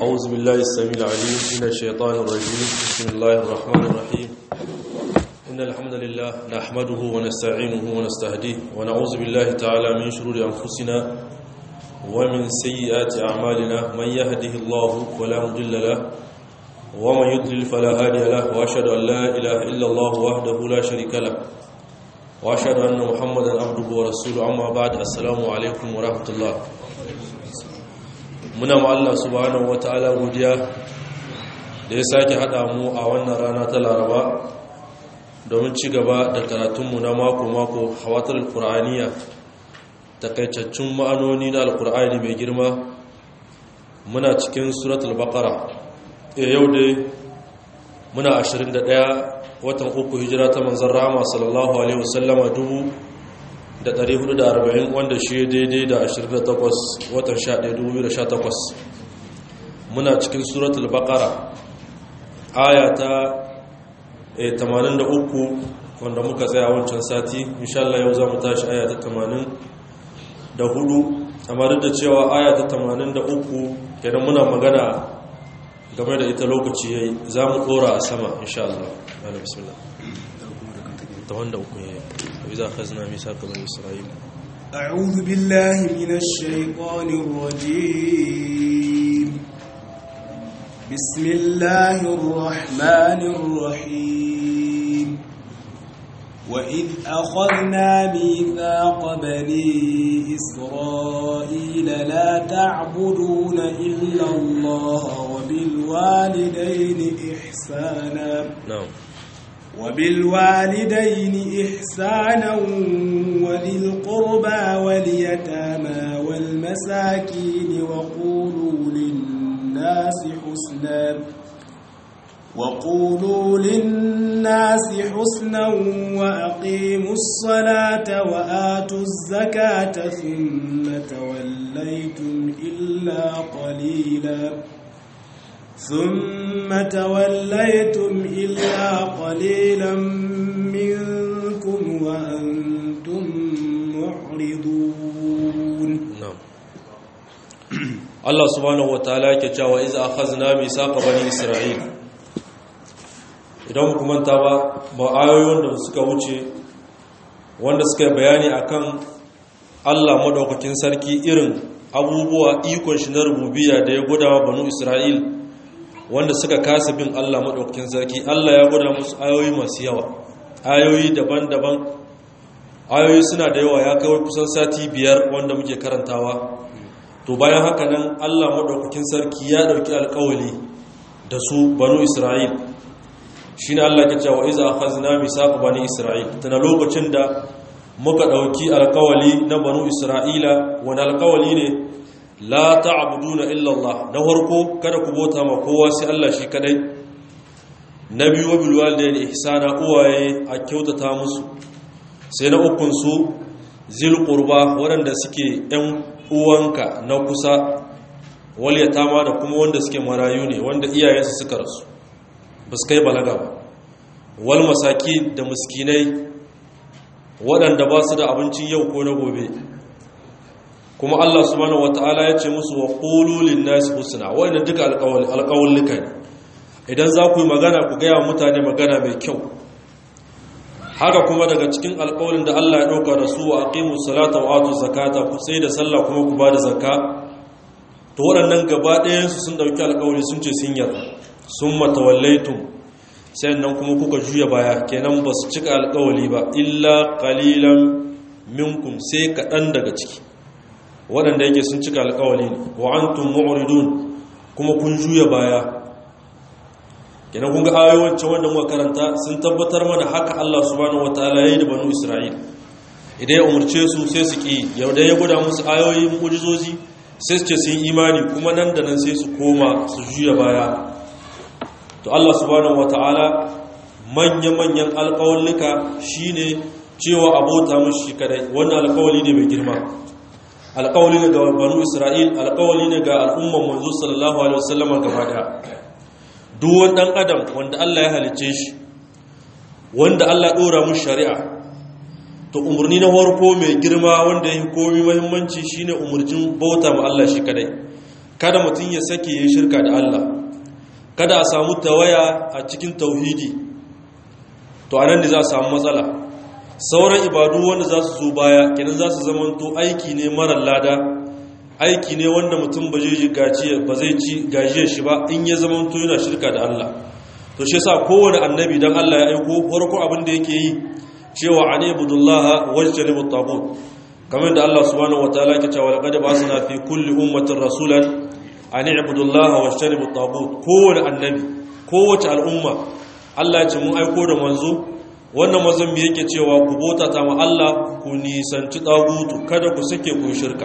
أعوذ بالله السميع العليم من الشيطان الرجيم بسم الله الرحمن الرحيم إن الحمد لله نحمده ونستعينه ونستهديه ونعوذ بالله تعالى من شرور أنفسنا ومن سيئات أعمالنا من يهده الله فلا مضل له ومن يضلل فلا هادي له وأشهد أن لا إله إلا الله وحده لا شريك له وأشهد أن محمدا عبده ورسوله أما بعد السلام عليكم ورحمة الله muna ma Allah subhanahu wata'ala godiya da ya sake hada mu a wannan rana ta Laraba domin ci gaba da karatunmu na mako-mako hawatar alkur'aniya takaitaccen ma'anoni na alkur'ani mai girma muna cikin suratul baqara e yau dai muna 21 watan uku hijira ta manzon rahama sallallahu alaihi wasallama dubu da 440 wanda shi daidai da 28 watan 11,2018 muna cikin suratul baqara aya ta 83 wanda muka tsaya wancan sati inshallah yau za mu tashi aya ta 84 amma duk da cewa aya ta 83 kenan muna magana game da ita lokaci yayi za mu dora a sama inshallah bismillah ta wanda uku yayi وإذا أخذنا ميثاق بني إسرائيل أعوذ بالله من الشيطان الرجيم بسم الله الرحمن الرحيم وإذ أخذنا ميثاق بني إسرائيل لا تعبدون إلا الله وبالوالدين إحسانا نعم وبالوالدين إحسانا وذي القربى واليتامى والمساكين وقولوا للناس حسنا وقولوا للناس حسنا وأقيموا الصلاة وآتوا الزكاة ثم توليتم إلا قليلاً ثم توليتم إلا قليلا منكم وأنتم معرضون نعم الله سبحانه وتعالى كتاوى إذا أخذنا ميثاق بني إسرائيل idan ku manta ba ba ayoyin da suka wuce wanda suka bayani akan Allah madaukakin sarki irin abubuwa ikon shi na rububiyya da ya gudawa banu Isra'il wanda suka kasa bin Allah maɗaukakin sarki Allah ya gwada musu ayoyi masu yawa ayoyi daban-daban ayoyi suna da yawa ya kawai kusan sati biyar wanda muke karantawa to bayan haka nan Allah maɗaukakin sarki ya ɗauki alkawali da su banu Isra'il shi ne Allah ke cewa iza a khazina misaku bani Isra'il tana lokacin da muka ɗauki alkawali na banu Isra'ila wani alkawali ne la ta'buduna illa Allah na farko kada ku bota ma kowa sai Allah shi kadai na biyu wa bil walidayni ihsana uwaye a kyautata musu sai na ukun su zil qurba waɗanda suke ɗan uwanka na kusa wal yatama da kuma wanda suke marayu ne wanda iyayensu suka rasu ba su kai balaga ba wal masaki da miskinai waɗanda ba su da abincin yau ko na gobe kuma Allah subhanahu wataala ya ce musu wa qulu lin-nasi husna wa'inda duka alƙawallika ne idan za ku yi magana ku gaya mutane magana mai kyau haka kuma daga cikin alƙawalin da Allah ya ɗauka da su wa aqimu salata wa atu zakata ku sai da sallah kuma ku bada zakka to waɗannan gaba ɗayan su sun dauki alƙawari sun ce sun yarda sun matawallaitum sai nan kuma kuka juya baya kenan ba su cika alƙawali ba illa qalilan minkum sai kaɗan daga ciki waɗanda yake sun cika alƙawali ne wa antum mu'ridun kuma kun juya baya kenan kun ga ayoyin wanda muka karanta sun tabbatar mana haka Allah subhanahu wataala yayi da banu Isra'il idan ya umurce su sai su ki yau da ya gwada musu ayoyin mu'jizozi sai su ce sun imani kuma nan da nan sai su koma su juya baya to Allah subhanahu wataala manya-manyan alƙawallika shine cewa abota mushi kadai wannan alƙawali ne mai girma alƙawali ne ga banu isra'il alƙawali ne ga al'umman manzo sallallahu alaihi wasallam gaba daya duk wani dan adam wanda Allah ya halice shi wanda Allah dora mu shari'a to umarni na farko mai girma wanda ya yi komi muhimmanci shine umarcin bauta ma Allah shi kadai kada mutum ya sake yin shirka da Allah kada a samu tawaya a cikin tauhidi to anan ne za a samu matsala sauran ibadu wanda za su zo baya kenan za su zamanto aiki ne marar lada aiki ne wanda mutum ba zai ci gajiyar shi ba in ya zamanto yana shirka da Allah to shi yasa kowane annabi dan Allah ya aiko farko abin da yake yi cewa ani ibudullah wajtanibut tagut kamar da Allah subhanahu wataala yake cewa laqad ba'athna fi kulli ummatin rasulan ani ibudullah wajtanibut tagut kowane annabi kowace al'umma Allah ya ce mun aiko da manzo wannan manzon me yake cewa ku bota ta ma Allah ku nisanci tagutu kada ku sake ku shirka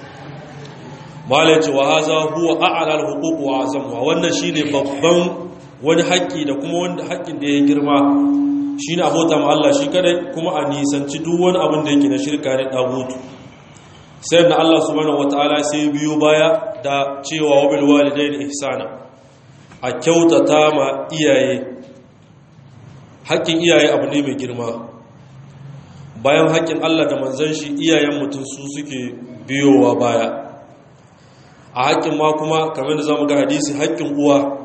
malai ce wa haza huwa a'la al-huquq wa azamha wannan shine babban wani haƙƙi da kuma wanda haƙƙin da ya girma shi ne abota ma Allah shi kadai kuma a nisanci duk wani abin da yake na shirka ne ɗagutu sai da Allah subhanahu wata'ala sai biyo baya da cewa wabil walidain ihsana a kyautata ma iyaye haƙƙin iyaye abu ne mai girma bayan haƙƙin Allah da manzon shi iyayen mutum su suke biyowa baya a haƙƙin ma kuma kamar da zamu ga hadisi haƙƙin uwa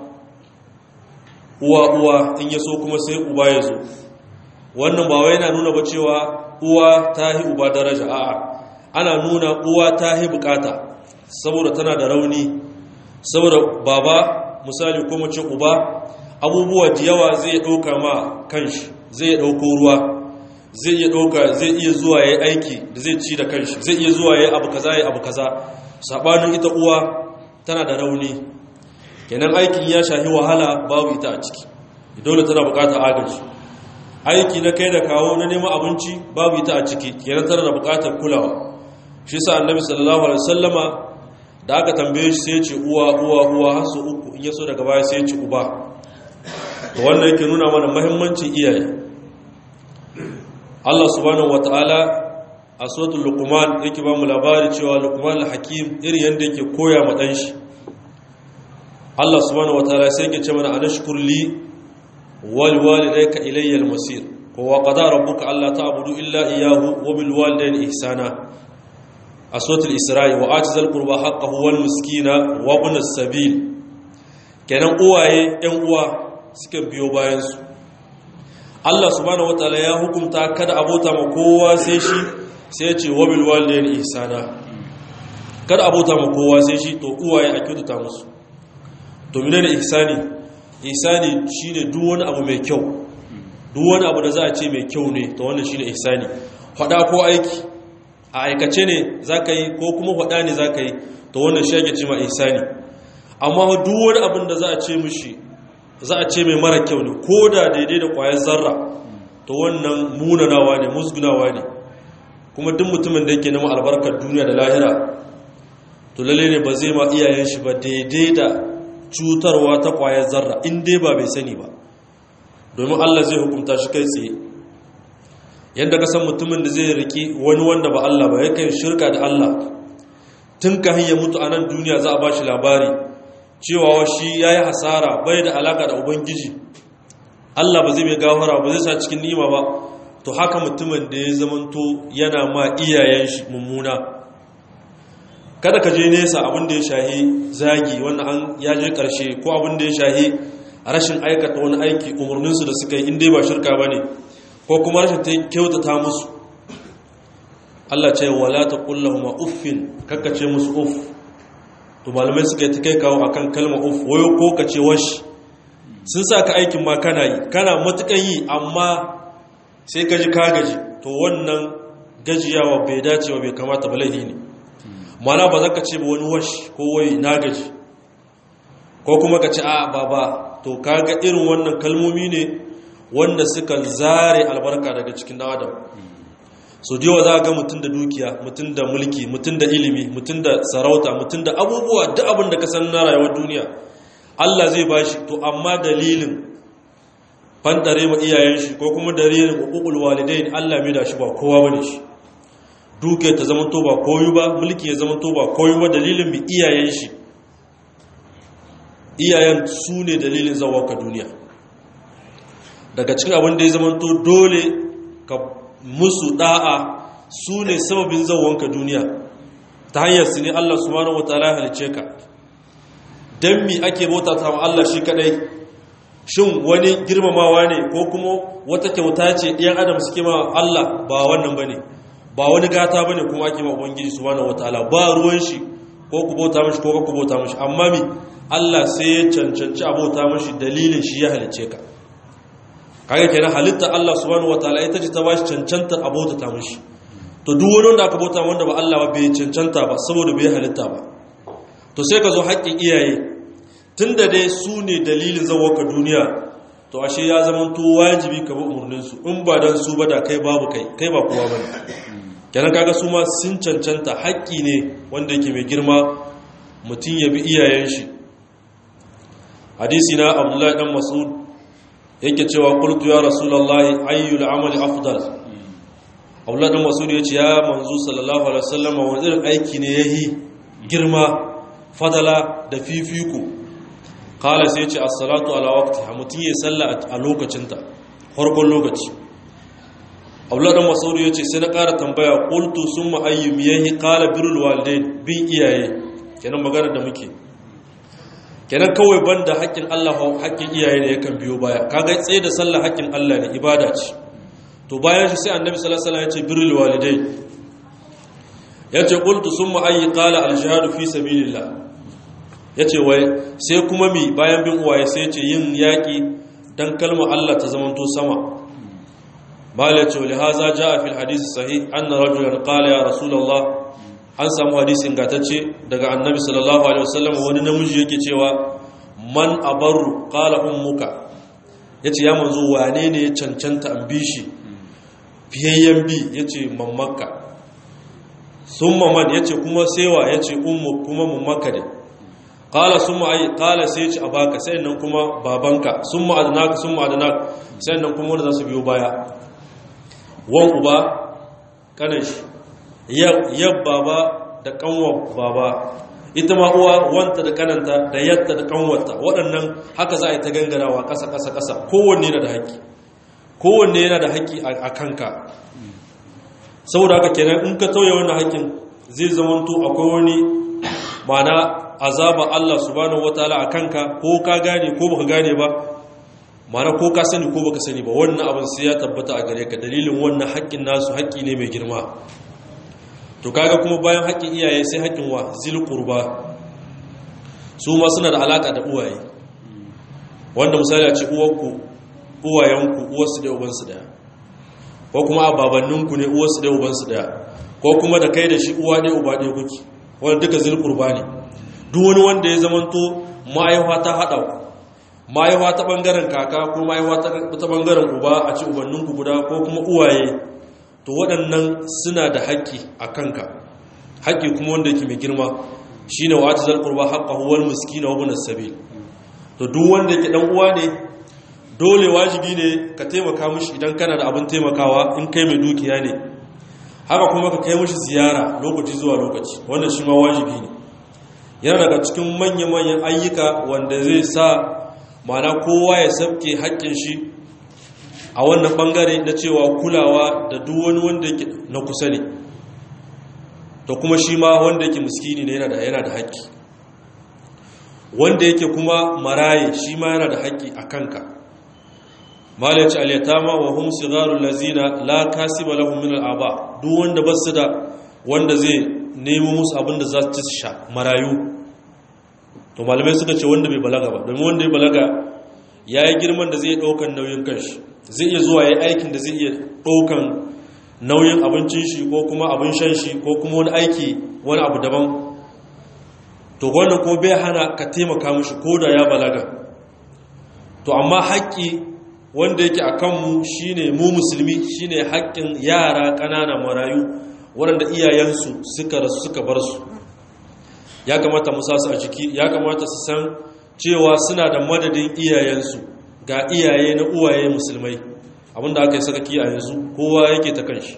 uwa uwa in ya so kuma sai uba ya zo wannan ba wai yana nuna ba cewa uwa ta hi uba daraja a'a ana nuna uwa ta hi bukata saboda tana da rauni saboda baba misali ko mace uba abubuwa da yawa zai ɗauka ma kanshi zai ɗauko ruwa zai iya ɗauka zai iya zuwa ya aiki da zai ci da kanshi zai iya zuwa ya abu kaza ya abu kaza saɓanin ita uwa tana da rauni kenan aikin ya shahi wahala babu ita a ciki dole tana bukatar agaji aiki na kai da kawo na neman abinci babu ita a ciki kenan tana da bukatar kulawa shi sa annabi sallallahu alaihi wasallama da aka tambaye shi sai ya ce uwa uwa uwa har su uku in yaso daga baya sai ya ce uba to wannan yake nuna mana muhimmancin iyaye Allah subhanahu wataala a suratul luqman yake ba mu labari cewa luqman al-hakim irin yanda yake koya ma dan shi Allah subhanahu wataala sai yake ce mana anashkur li wal walidayka ilayya al-masir wa qada rabbuka alla ta'budu illa iyyahu wa bil walidayni ihsana a suratul isra'i wa atizal qurba haqqahu wal miskina wa ibn as-sabil kenan uwaye ɗan uwa suka biyo bayan su Allah subhanahu wataala ya hukunta kada abota ma kowa sai shi sai ya ce wa bil walidayni ihsana kada abota ma kowa sai shi to uwaye a kyautata musu to menene ihsani ihsani shine duk wani abu mai kyau duk wani abu da za a ce mai kyau ne to wannan shine ihsani fada ko aiki a aikace ne zaka yi ko kuma fada ne zaka yi to wannan shi ake cewa ihsani amma duk wani abin da za a ce mishi za a ce mai mara kyau ne ko da daidai da kwayar zarra to wannan munanawa ne musgunawa ne kuma duk mutumin da yake nema albarkar duniya da lahira to lalle ne ba zai ma iyayen shi ba daidai da cutarwa ta kwayar zarra in dai ba bai sani ba domin Allah zai hukunta shi kai tsaye yadda ka san mutumin da zai riki wani wanda ba Allah ba yakan shirka da Allah tun ka hanyar mutu a nan duniya za a ba shi labari cewa shi ya yi hasara bai da alaka da ubangiji Allah ba zai mai gafara ba zai sa cikin nima ba to haka mutumin da ya zamanto yana ma iyayen shi mummuna kada ka je nesa abin da ya shahi zagi wannan an ya je karshe ko abin da ya shahi rashin aikata wani aiki umarninsu da suka yi inda ba shirka ba ne ko kuma rashin ta kyautata musu Allah ce wala ta kullahu ma uffin kakkace musu uff to malamai suka yi ta kai kawo akan kalma uff wayo ko ka ce washi sun sa ka aikin ma kana yi kana matukan yi amma sai ka ji ka gaji to wannan gajiyawa bai dacewa bai kamata ba laifi ne mana ba za ka ce ba wani wash ko wai na gaji ko kuma ka ce a baba to kaga irin wannan kalmomi ne wanda suka zare albarka daga cikin dan adam so diwa za ga mutum da dukiya mutum da mulki mutum da ilimi mutum da sarauta mutum da abubuwa duk abin da ka san na rayuwar duniya Allah zai bashi to amma dalilin fandare ma iyayen shi ko kuma dalilin uqul walidain Allah mai da shi ba kowa bane shi duke ta zama to ba koyu ba mulki ya zama to ba koyu ba dalilin mai iyayen shi iyayen su ne dalilin zawa ka duniya daga cikin abin da ya zama to dole ka musu da'a su ne sababin zawon ka duniya ta hanyar su ne Allah subhanahu wataala ya halice ka dan mi ake bauta ta Allah shi kadai shin wani girmamawa ne ko kuma wata kyauta ce ɗiyan adam suke ma Allah ba wannan bane ba wani gata bane kuma ake ma ubangiji subhanahu wataala ba ruwan shi ko ku bauta mishi ko ku bauta mishi amma mi Allah sai ya cancanci a bauta mishi dalilin shi ya halice ka kaga kenan halitta Allah subhanahu wataala ita ce ta bashi cancantar a bauta mishi to duk wani wanda aka bauta wanda ba Allah ba bai cancanta ba saboda bai halitta ba to sai ka zo haƙƙin iyaye tunda dai su ne dalilin ka duniya to ashe ya zama to wajibi ka bi umarninsu in ba dan su ba da kai babu kai kai ba kowa bane kenan kaga su ma sun cancanta haƙƙi ne wanda yake mai girma mutum ya bi iyayen shi hadisi na abdullahi dan mas'ud yake cewa qultu ya rasulullahi ayyul amali afdal abdullahi dan mas'ud yace ya manzo sallallahu alaihi wasallam wani irin aiki ne yayi girma fadala da fifiko kala sai yace as-salatu ala waqtiha mutum ya salla a lokacinta farkon lokaci abdullahi dan mas'ud yace sai na ƙara tambaya qultu summa ayyum yahi qala birrul walidain bin iyaye kenan magana da muke kenan kawai banda haƙƙin Allah haƙƙin iyaye ne yakan biyo baya kaga tsaye da sallah haƙƙin Allah ne ibada ce to bayan shi sai annabi sallallahu alaihi wasallam ya ce birrul walidain yace qultu summa ayyi qala al jihadu fi sabilillah yace wai sai kuma mi bayan bin uwaye sai yace yin yaki dan kalmar Allah ta zamanto sama mala yace li haza jaa fil hadith sahih anna rajulan qala ya rasulullah an samu hadisi ingantacce daga annabi sallallahu alaihi wasallam wani namiji yake cewa man abaru qala ummuka yace ya manzo wane ne ya cancanta an bi shi fiyayyen bi yace mammakka summa man yace kuma sewa yace ummu kuma mammakka ne qala summa ay qala sai yace abaka sai nan kuma babanka summa adnaka summa adnaka sai nan kuma wanda zasu biyo baya wan uba kanan shi yab baba da kanwar baba ita ma uwa wanta da kananta da yatta da kanwarta waɗannan haka za a yi ta gangarawa ƙasa ƙasa ƙasa kowanne yana da haƙƙi kowanne yana da haƙƙi a kanka saboda haka kenan in ka tauye wannan haƙƙin zai zamanto akwai wani mana azaba Allah subhanahu wataala a kanka ko ka gane ko baka gane ba mana ko ka sani ko baka sani ba wannan abin sai ya tabbata a gare ka dalilin wannan haƙƙin nasu haƙƙi ne mai girma to kaga kuma bayan haƙƙin iyaye sai haƙƙin wa zil qurba su ma suna da alaka da uwaye wanda misali a ce uwarku uwayenku uwarsu da ubansu daya ko kuma ababanninku ne uwarsu da ubansu daya ko kuma da kai da shi uwa ɗaya uba ɗaya kuke wanda duka zil qurba ne duk wani wanda ya zamanto ma'aiwa ta haɗa ku ma'aiwa ta ɓangaren kaka ko ma'aiwa ta ɓangaren uba a ce ubanninku guda ko kuma uwaye to waɗannan suna da haƙƙi a kanka haƙƙi kuma wanda yake mai girma shi ne wa ajizar ƙurba haƙƙa huwal miskina wa bunas sabil to duk wanda yake ɗan uwa ne dole wajibi ne ka taimaka mishi idan kana da abin taimakawa in kai mai dukiya ne haka kuma ka kai mishi ziyara lokaci zuwa lokaci wannan shi ma wajibi ne yana daga cikin manya-manyan ayyuka wanda zai sa mana kowa ya sabke haƙƙin shi a wannan bangare na cewa kulawa da duk wani wanda yake na kusa ne to kuma shi ma wanda yake muskini ne yana da yana da haƙƙi wanda yake kuma maraye shi ma yana da haƙƙi a kanka malaci al-yatama wa hum sigharul lazina la kasiba lahum min al-aba duk wanda basu da wanda zai nemo musu abin da za su ci su sha marayu to malamai suka ce wanda bai balaga ba domin wanda ya balaga ya yi girman da zai ɗaukan nauyin kanshi zai iya zuwa ya yi aikin da zai iya ɗaukan nauyin abincin shi ko kuma abin shan shi ko kuma wani aiki wani abu daban to wannan ko bai hana ka taimaka mishi ko da ya balaga to amma haƙƙi wanda yake a kanmu shine mu musulmi shine haƙƙin yara ƙanana marayu waɗanda iyayensu suka rasu suka bar su ya kamata mu sa su a jiki ya kamata su san cewa suna da madadin iyayensu ga iyaye na uwaye musulmai abinda aka yi sakaki a yanzu kowa yake ta kanshi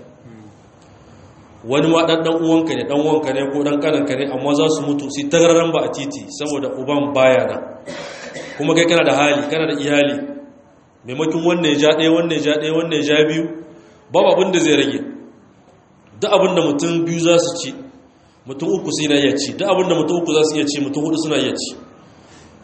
wani ma ɗan uwanka ne ɗan uwanka ne ko ɗan ƙananka ne amma za su mutu su tagararan ba a titi saboda uban baya na kuma kai kana da hali kana da iyali maimakon wannan ya ja ɗaya wannan ya ja ɗaya wannan ya ja biyu babu abin da zai rage duk abin da mutum biyu za su ci mutum uku suna iya ci duk abin da mutum uku za su iya ci mutum hudu suna iya ci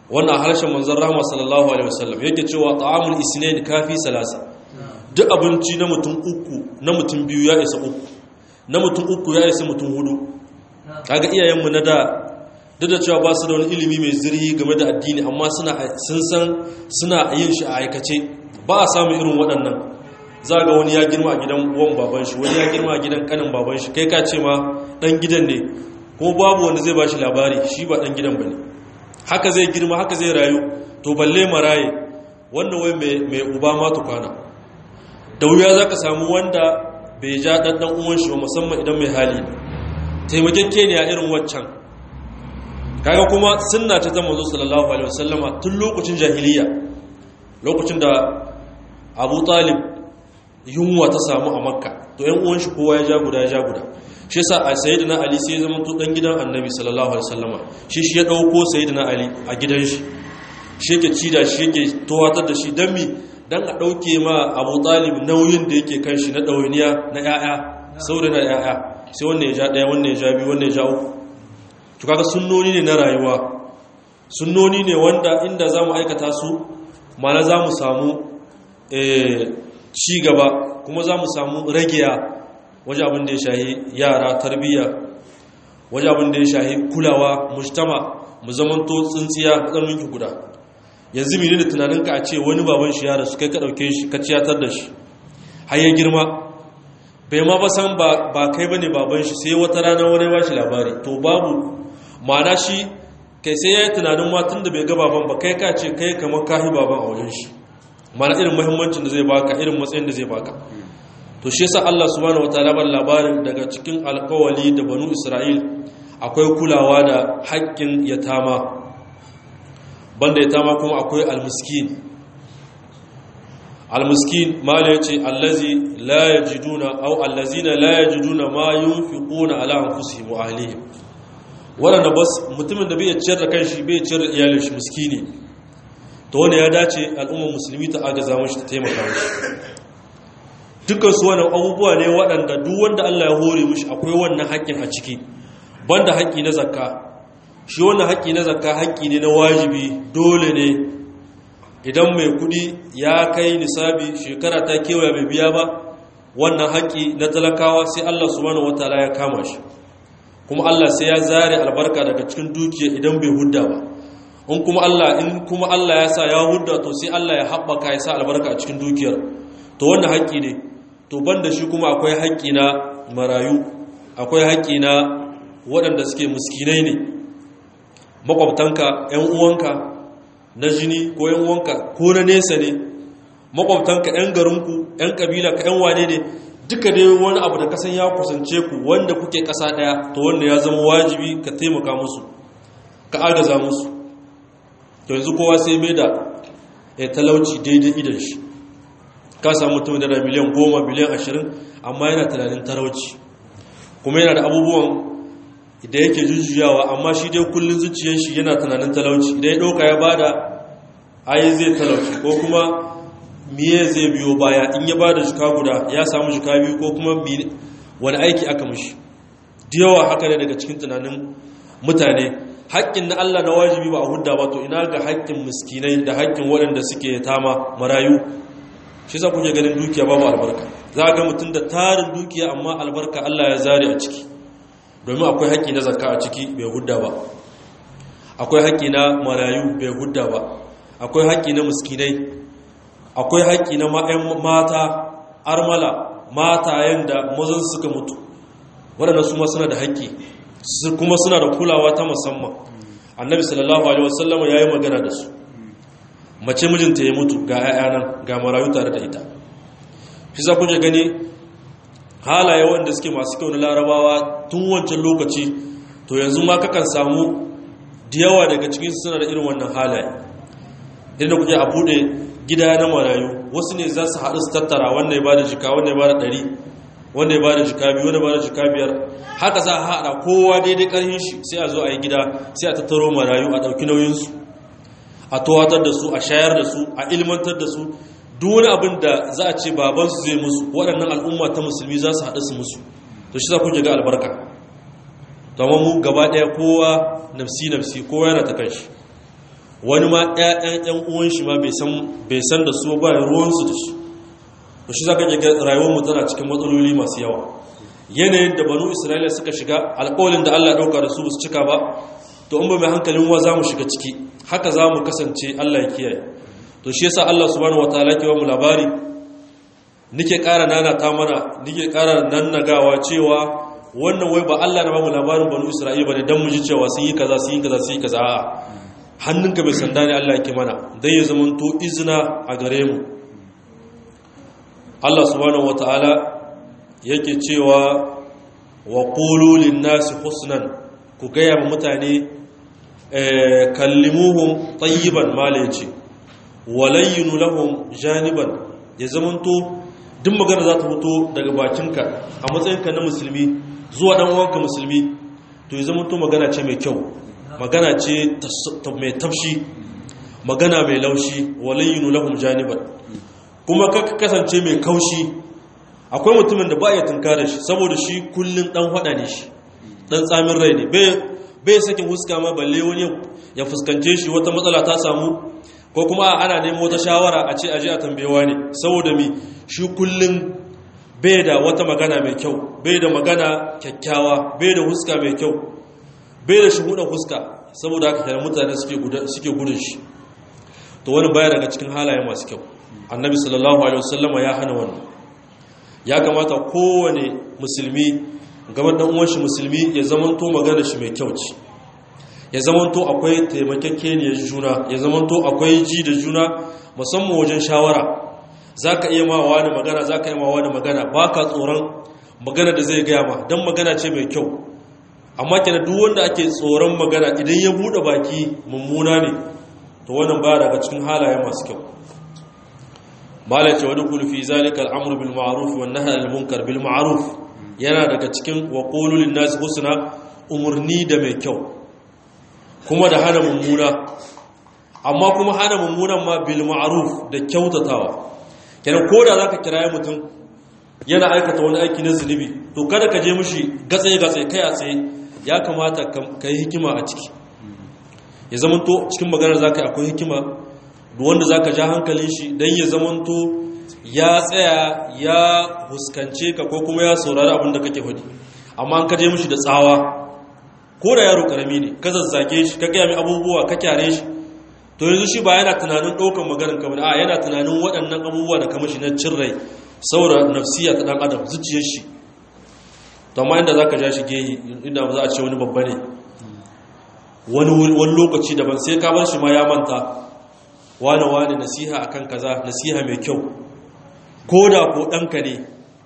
wannan harshen manzon rahama sallallahu alaihi wasallam yake cewa ta'amul isnain kafi salasa duk abinci na mutum uku na mutum biyu ya isa uku na mutum uku ya isa mutum hudu kaga iyayenmu na da duk da cewa ba su da wani ilimi mai zirhi game da addini amma suna sun san suna yin shi a aikace ba a samun irin waɗannan za ga wani ya girma a gidan uwan baban shi wani ya girma a gidan kanin baban shi kai ka ce ma dan gidan ne kuma babu wanda zai ba shi labari shi ba dan gidan ba ne haka zai girma haka zai rayu to balle maraye wannan wai mai uba ma tukwana da wuya za ka samu wanda bai ja ɗanɗan uwan shi ba musamman idan mai hali taimakekke ne a irin waccan kaga kuma sunna ta zama zo sallallahu alaihi wasallama tun lokacin jahiliya lokacin da abu talib yunwa ta samu a makka to yan uwan shi kowa ya ja guda ya ja guda shi yasa a sayyidina ali sai ya zama to dan gidan annabi sallallahu alaihi wasallama shi shi ya dauko sayyidina ali a gidan shi shi yake ci da shi yake towatar da shi dan mi dan a dauke ma abu talib nauyin da yake kan shi na dawainiya na yaya saboda na yaya sai wannan ya ja daya wannan ya ja biyu wannan ya ja uku to kaga sunnoni ne na rayuwa sunnoni ne wanda inda zamu aikata su mana zamu samu eh ci gaba kuma zamu samu ragiya waje abin da ya shahi yara tarbiyya waje abin da ya shahi kulawa mujtama mu zamanto tsintsiya tsaminki guda yanzu mene da tunaninka a ce wani baban shi ya rasu kai ka dauke shi ka ciyatar da shi har ya girma bai ma ba san ba kai bane baban shi sai wata rana wani ba shi labari to babu ma'ana shi kai sai ya yi tunanin matan da bai ga baban ba kai ka ce kai kamar kahi baban a wajen shi mana irin muhimmancin da zai baka irin matsayin da zai baka to shi yasa Allah subhanahu wataala ban labarin daga cikin alkawali da banu Isra'il akwai kulawa da haƙƙin yatama banda yatama kuma akwai almiskin almiskin mala yace allazi la yajiduna aw allazina la yajiduna ma yunfiquna ala anfusihim wa ahlihim waɗanda bas mutumin da bai ciyar da kanshi bai ciyar da iyalin shi miskini to wanda ya dace al'ummar musulmi ta agaza mashi ta taimaka mashi dukkan su wannan abubuwa ne waɗanda duk wanda Allah ya hore mishi akwai wannan haƙƙin a ciki banda haƙƙi na zakka shi wannan haƙƙi na zakka haƙƙi ne na wajibi dole ne idan mai kuɗi ya kai nisabi shekara ta kewaya bai biya ba wannan haƙƙi na talakawa sai Allah subhanahu wataala ya kama shi kuma Allah sai ya zare albarka daga cikin dukiya idan bai hudda ba in kuma Allah in kuma Allah ya sa ya hudda to sai Allah ya haɓaka ya sa albarka a cikin dukiyar to wannan haƙƙi ne to banda shi kuma akwai haƙƙi na marayu akwai haƙƙi na waɗanda suke muskinai ne makwabtanka ƴan uwanka na jini ko ƴan uwanka ko na nesa ne makwabtanka ƴan garinku ƴan kabila ka ƴan wane ne duka dai wani abu da kasan ya kusance ku wanda kuke ƙasa ɗaya to wanda ya zama wajibi ka taimaka musu ka agaza musu to yanzu kowa sai mai da ya talauci daidai idan shi ka samu mutum da miliyan goma miliyan ashirin amma yana tunanin talauci kuma yana da abubuwan da yake jujjuyawa amma shi dai kullum zuciyar shi yana tunanin talauci idan ya ɗauka ya bada ayi zai talauci ko kuma miye zai biyo baya in ya bada jika guda ya samu jika biyu ko kuma wani aiki aka mishi yawa haka ne daga cikin tunanin mutane haƙƙin na Allah na wajibi ba a hudda ba to ina ga haƙƙin miskinai da haƙƙin waɗanda suke tama marayu shi za kuke ganin dukiya babu albarka za ga mutum da tarin dukiya amma albarka Allah ya zare a ciki domin akwai haƙƙi na zakka a ciki bai hudda ba akwai haƙƙi na marayu bai hudda ba akwai haƙƙi na miskinai akwai haƙƙi na mata armala matayen da mazan suka mutu waɗanda su ma suna da haƙƙi kuma suna da kulawa ta musamman annabi sallallahu alaihi wasallam ya yi magana da su mace mijinta ya mutu ga 'ya'ya nan ga marayu tare da ita shi za ku gani halaye wanda suke masu kyau na larabawa tun wancan lokaci to yanzu ma kakan samu da yawa daga cikin suna da irin wannan halaye inda kuke a bude gida na marayu wasu ne za su haɗu su tattara wanda ya ba da jika wanda ya ba da ɗari wanda ya ba da jika biyu wanda ya ba da jika biyar haka za a haɗa kowa daidai ƙarfin shi sai a zo a yi gida sai a tattaro marayu a ɗauki nauyinsu a towatar da su a shayar da su a ilmantar da su duk wani abin da za a ce babansu zai musu waɗannan al'umma ta musulmi za su haɗu su musu to shi za ku ga albarka domin mu gaba ɗaya kowa nafsi nafsi kowa yana ta kanshi wani ma ƴaƴan ƴan uwan shi ma bai san da su ba ruwansu da shi to shi zaka ga rayuwar mu tana cikin matsaloli masu yawa yanayin da banu isra'ila suka shiga alƙawalin da Allah ya dauka da su su cika ba to in ba mai hankalin wa zamu shiga ciki haka zamu kasance Allah ya kiyaye to shi yasa Allah subhanahu wataala ke ba mu labari nike ƙara nana ta mana nike ƙara nannagawa cewa wannan wai ba Allah na ba mu labarin banu isra'ila bane dan mu ji cewa sun yi kaza sun yi kaza sun yi kaza a'a hannunka bai sanda ne Allah yake mana dan ya zamanto izina a gare mu Allah subhanahu wata'ala yake cewa wa qulu lin-nasi husnan ku gaya wa mutane kallimuhum tayyiban malaci walayyinu lahum janiban ya zamanto duk magana za ta fito daga bakinka a matsayinka na musulmi zuwa dan uwanka musulmi to ya zamanto magana ce mai kyau magana ce mai tafshi magana mai laushi walayyinu lahum janiban kuma ka kasance mai kaushi akwai mutumin da ba ya tunkara shi saboda shi kullum dan hada ne shi dan tsamin rai ne bai sakin huska ma balle wani ya fuskance shi wata matsala ta samu ko kuma ana neman wata shawara a ce aje a tambayewa ne saboda mi shi kullum bai da wata magana mai kyau bai da magana kyakkyawa bai da huska mai kyau bai da shuhudan huska saboda haka kenan mutane suke gudun shi to wani baya daga cikin halaye masu kyau annabi sallallahu alaihi wasallama ya hana wannan ya kamata kowane musulmi gaban dan uwan shi musulmi ya zamanto magana shi mai kyau ce ya zamanto akwai taimakekeniyar juna ya zamanto akwai ji da juna musamman wajen shawara zaka iya ma wani magana zaka iya ma wani magana baka tsoron magana da zai gaya ma dan magana ce mai kyau amma kenan duk wanda ake tsoron magana idan ya bude baki mummuna ne to wannan baya daga cikin halaye masu kyau mala ce wani kulfi zalika al'amru bil ma'ruf wan nahy anil munkar bil ma'ruf yana daga cikin wa qulu lin nas husna umurni da mai kyau kuma da hana mummuna amma kuma hana mummunan ma bil ma'ruf da kyautatawa kenan koda zaka kiraye mutum yana aikata wani aiki na zunubi to kada ka je mishi gatse gatse kai a tsaye ya kamata ka yi hikima a ciki ya zamanto cikin maganar zaka yi akwai hikima wanda za ka ja hankalin shi don ya zamanto ya tsaya ya huskance ka ko kuma ya saurari abin da kake hudu amma an kaje mishi da tsawa ko da yaro karami ne ka zazzage shi ka gaya mai abubuwa ka kyare shi to yanzu shi ba yana tunanin ɗaukan maganin kamar a yana tunanin waɗannan abubuwa da kamashi na cin rai saboda nafsiya ta ɗan adam zuciyar shi to amma inda za ka ja shi gehi inda za a ce wani babba ne wani lokaci daban sai ka bar shi ma ya manta wane wane nasiha akan kaza nasiha mai kyau ko da ko ɗanka ne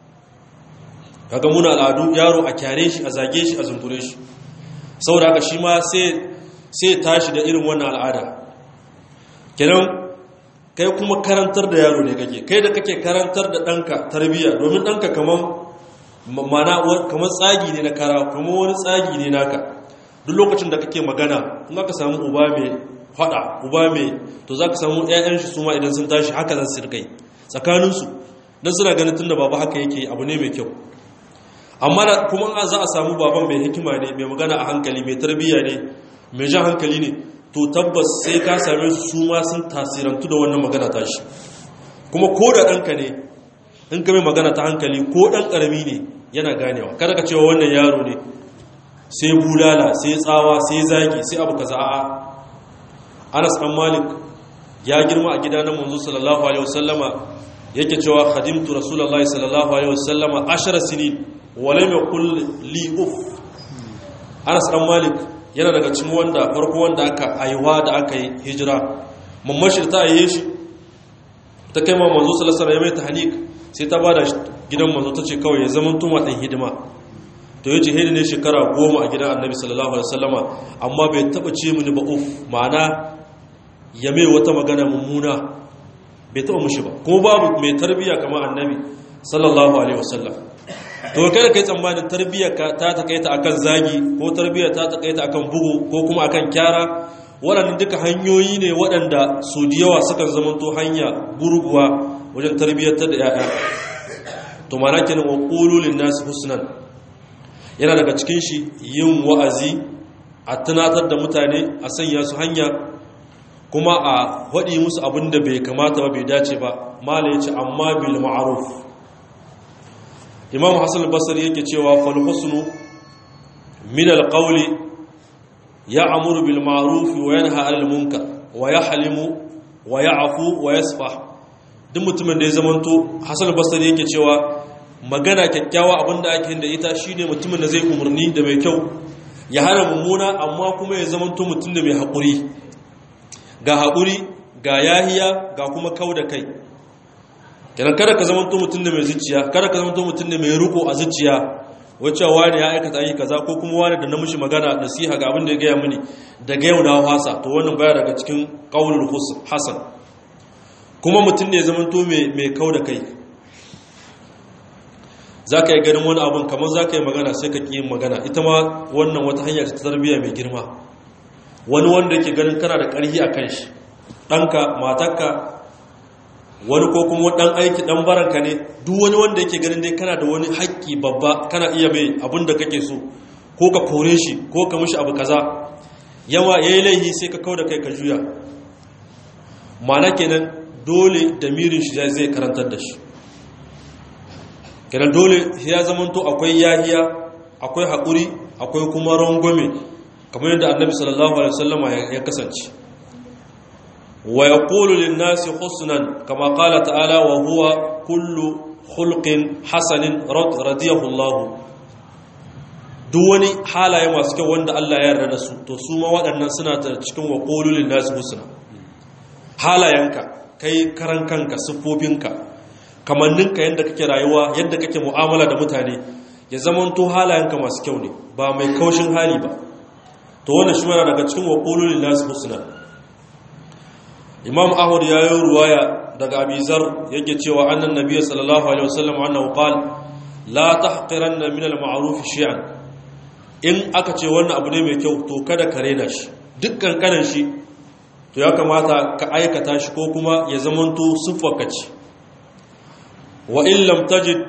kaga muna al'adu yaro a kyare shi a zage shi a zumbure shi saboda haka shi ma sai tashi da irin wannan al'ada kenan kai kuma karantar da yaro ne kake kai da kake karantar da ɗanka tarbiyya domin ɗanka kamar mana kamar tsagi ne na kara kuma wani tsagi ne naka duk lokacin da kake magana in aka samu uba mai fada uba mai to za ka samu 'ya'yan shi su ma idan sun tashi haka za su rikai tsakaninsu don suna ganin tun da baba haka yake abu ne mai kyau amma kuma za a samu baban mai hikima ne mai magana a hankali mai tarbiyya ne mai jan hankali ne to tabbas sai ka same su su ma sun tasirantu da wannan magana tashi kuma ko da ɗanka ne in ka mai magana ta hankali ko ɗan ƙarami ne yana ganewa kada ka cewa wannan yaro ne sai bulala sai tsawa sai zagi sai abu kaza a'a anas ɗan malik ya girma a gida na manzo sallallahu alaihi wasallama yake cewa khadimtu rasulullahi sallallahu alaihi wasallama ashara sinin wa lam yaqul li uf anas ɗan malik yana daga cikin wanda farko wanda aka aiwa da aka yi hijira mammashir ta aiye shi ta kai ma manzo sallallahu alaihi wasallam ya mai tahnik sai ta bada gidan manzo ta ce kawai ya zama tuma ɗan hidima to yace hidi ne shekara goma a gidan annabi sallallahu alaihi wasallama amma bai taba ce mini ba uf ma'ana ya mai wata magana mummuna bai taba mushi ba kuma babu mai tarbiya kamar annabi sallallahu alaihi wasallam to kada kai tsammanin tarbiyyar ka ta takaita akan zagi ko tarbiyyar ta takaita akan bugu ko kuma akan kyara waɗannan duka hanyoyi ne waɗanda su da yawa sukan zamanto hanya gurguwa wajen tarbiyyar da 'ya'ya to mana kenan wa qulul nas husnan yana daga cikin shi yin wa'azi a tunatar da mutane a sanya su hanya kuma a waɗi musu abin da bai kamata ba bai dace ba mala ya ce amma bil ma'aruf imam hassan basari yake cewa falhusnu min alƙauli ya amuru bil ma'aruf wa yanha anil munkar wa yahlimu wa ya'fu wa yasfah duk mutumin da ya zamanto hassan basari yake cewa magana kyakkyawa abinda ake da ita shine mutumin da zai umarni da mai kyau ya hana mummuna amma kuma ya zamanto mutum da mai haƙuri ga haƙuri ga yahiya ga kuma kau da kai kenan kada ka zama mutum da mai zuciya kada ka zama mutum da mai riko a zuciya wacce wani ya aikata ayi kaza ko kuma wani da na mishi magana nasiha ga abin da ya gaya mini daga yau na hasa to wannan baya daga cikin qaulul hasan kuma mutum ne ya zama to mai mai kau da kai zaka yi ganin wani abun kamar zaka yi magana sai ka ki magana ita ma wannan wata hanya ta tarbiyya mai girma wani wanda yake ganin kana da ƙarfi a kan shi ɗanka matakka wani ko kuma ɗan aiki ɗan baranka ne duk wani wanda yake ganin dai kana da wani haƙƙi babba kana iya mai abin da kake so ko ka kore shi ko ka mishi abu kaza yawa ya yi laihi sai ka kau da kai ka juya mana kenan dole da mirin shi zai karantar da shi kenan dole ya zamanto akwai yahiya akwai haƙuri akwai kuma rangwame kamar yadda annabi sallallahu alaihi wasallama ya kasance wa yaqulu lin-nasi husnan kama qala ta'ala wa huwa kullu khulqin hasanin radiyahu Allah duk wani halaye masu kyau wanda Allah ya yarda da su to su ma waɗannan suna ta cikin wa qulu lin-nasi husna halayenka kai karan kanka siffofinka kamanninka yadda kake rayuwa yadda kake mu'amala da mutane ya zamanto halayenka masu kyau ne ba mai kaushin hali ba to wannan shi mana daga cikin waqulul nas husna imam ahmad ya yi ruwaya daga abizar yake cewa annan nabiyyi sallallahu alaihi wasallam annahu qala la tahqiranna min al-ma'ruf shay'an in aka ce wannan abu ne mai kyau to kada ka rena shi dukkan kanan shi to ya kamata ka aikata shi ko kuma ya zamanto siffarka ce wa in lam tajid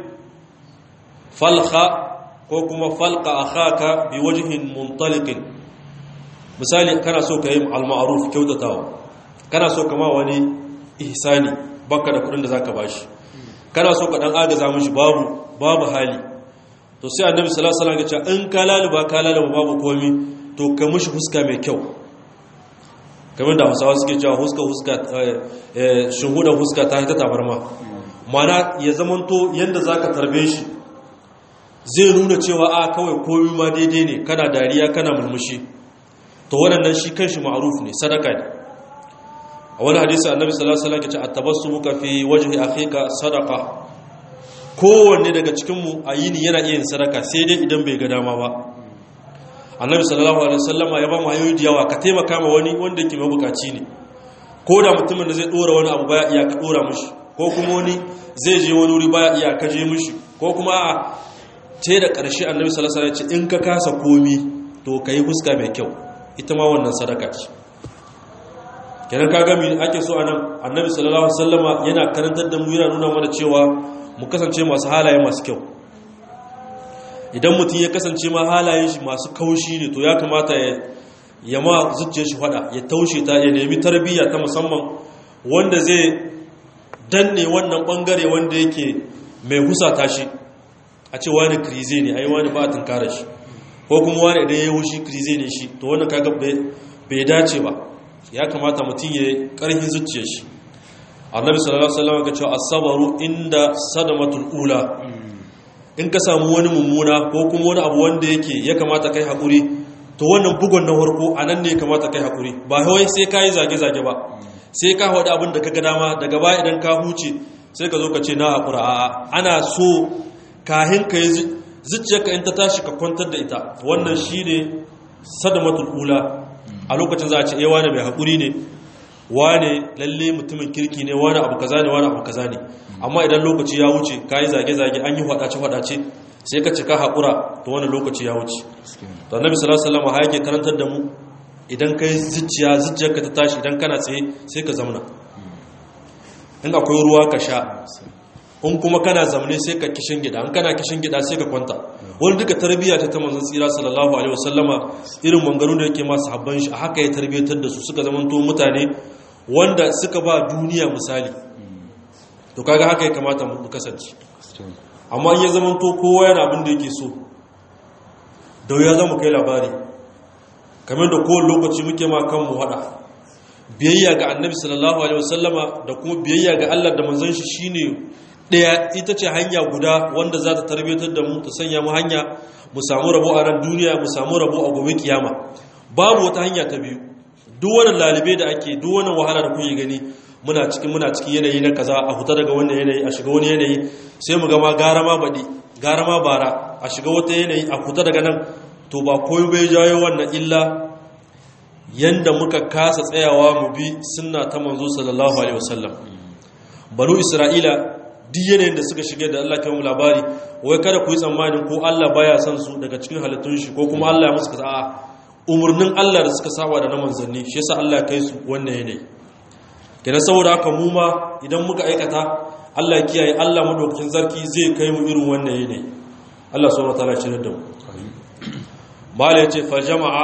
falqa ko kuma falqa akhaka bi wajhin muntaliqin misali kana so ka yi al-ma'ruf kyautatawa kana so kama wani ihsani baka da kudin da zaka bashi kana so ka dan agaza mishi babu babu hali to sai annabi sallallahu alaihi wasallam ya ce in ka laluba ka laluba babu komi to ka mishi huska mai kyau kamar da Hausawa suke cewa huska huska eh shuhudan huska ta ta tabarma mana ya zamanto yanda zaka tarbe shi zai nuna cewa a kawai komi ma daidai ne kana dariya kana murmushi to wannan shi kanshi ma'ruf ne sadaka ne a wani hadisi annabi sallallahu alaihi wasallam ya ce at-tabassumuka fi wajhi akhika sadaqa kowanne daga cikin mu a yini yana iya yin sadaka sai dai idan bai ga dama ba annabi sallallahu alaihi wasallama ya ba mu hayoyi da yawa ka taimaka ma wani wanda yake mabukaci ne ko da mutumin da zai dora wani abu baya iya ka dora mishi ko kuma wani zai je wani wuri baya iya ka je mishi ko kuma a ce da ƙarshe annabi sallallahu alaihi wasallam ya ce in ka kasa komi to kai huska mai kyau ita ma wannan sadaka ce kenan ka gami ake so anan annabi sallallahu alaihi wasallama yana karantar da mu yana nuna mana cewa mu kasance masu halaye masu kyau idan mutum ya kasance ma halayen shi masu kaushi ne to ya kamata ya ya ma zuciyar shi fada ya taushe ta ya nemi tarbiyya ta musamman wanda zai danne wannan bangare wanda yake mai husata shi a ce wani krize ne ai wani ba a tunkara shi ko kuma wani idan ya yi wushi krize ne shi to wannan kaga bai dace ba ya kamata mutum ya karhin zuciyar shi annabi sallallahu alaihi wasallam ya ce as-sabru inda sadamatul ula in ka samu wani mummuna ko kuma wani abu wanda yake ya kamata kai hakuri to wannan bugon na farko anan ne ya kamata kai hakuri ba wai sai ka yi zage zage ba sai ka haɗu abin da ka ga dama daga baya idan ka huce sai ka zo ka ce na hakura a'a ana so kahin ka yi zuciyarka in ta tashi ka kwantar da ita wannan shine sadamatul ula a lokacin za a ce eh wane mai haƙuri ne wane lalle mutumin kirki ne wane abu kaza ne wane abu kaza ne amma idan lokaci ya wuce ka yi zage-zage an yi hwadace-hwadace sai ka cika haƙura to wani lokaci ya wuce to annabi sallallahu alaihi wasallam yake karantar da mu idan kai zuciya zuciyarka ta tashi idan kana tsaye sai ka zauna in akwai ruwa ka sha in kuma kana zamne sai ka kishin gida in kana kishin gida sai ka kwanta wani duka tarbiyya ta ta manzon tsira sallallahu alaihi wasallama irin mangaru da yake masu habban shi a haka ya tarbiyyatar da su suka zamanto mutane wanda suka ba duniya misali to kaga haka ya kamata mu kasance amma in ya zamanto kowa yana abin da yake so da ya zama kai labari kamar da kowane lokaci muke ma kanmu hada biyayya ga annabi sallallahu alaihi wasallama da kuma biyayya ga Allah da manzon shi shine daya ita ce hanya guda wanda za ta tarbiyatar da mu ta sanya mu hanya mu samu rabo a ran duniya mu samu rabo a gobe kiyama babu wata hanya ta biyu duk wannan lalibe da ake duk wannan wahala da kuke gani muna cikin muna cikin yanayi na kaza a huta daga wannan yanayi a shiga wani yanayi sai mu ga ma gara ma baɗi gara ma bara a shiga wata yanayi a huta daga nan to ba koyo bai jawo wannan illa yanda muka kasa tsayawa mu bi sunna ta manzo sallallahu alaihi wasallam banu isra'ila duk yanayin da suka shige da Allah kai mu labari wai kada ku yi tsammanin ko Allah baya son su daga cikin halittun shi ko kuma Allah ya musu kaza a umurnin Allah da suka saba da na manzanni shi yasa Allah ya kai su wannan yanayi kenan saboda haka mu ma idan muka aikata Allah ya kiyaye Allah madaukakin sarki zai kai mu irin wannan yanayi Allah subhanahu wataala ya shirya da mu mala yace fa jama'a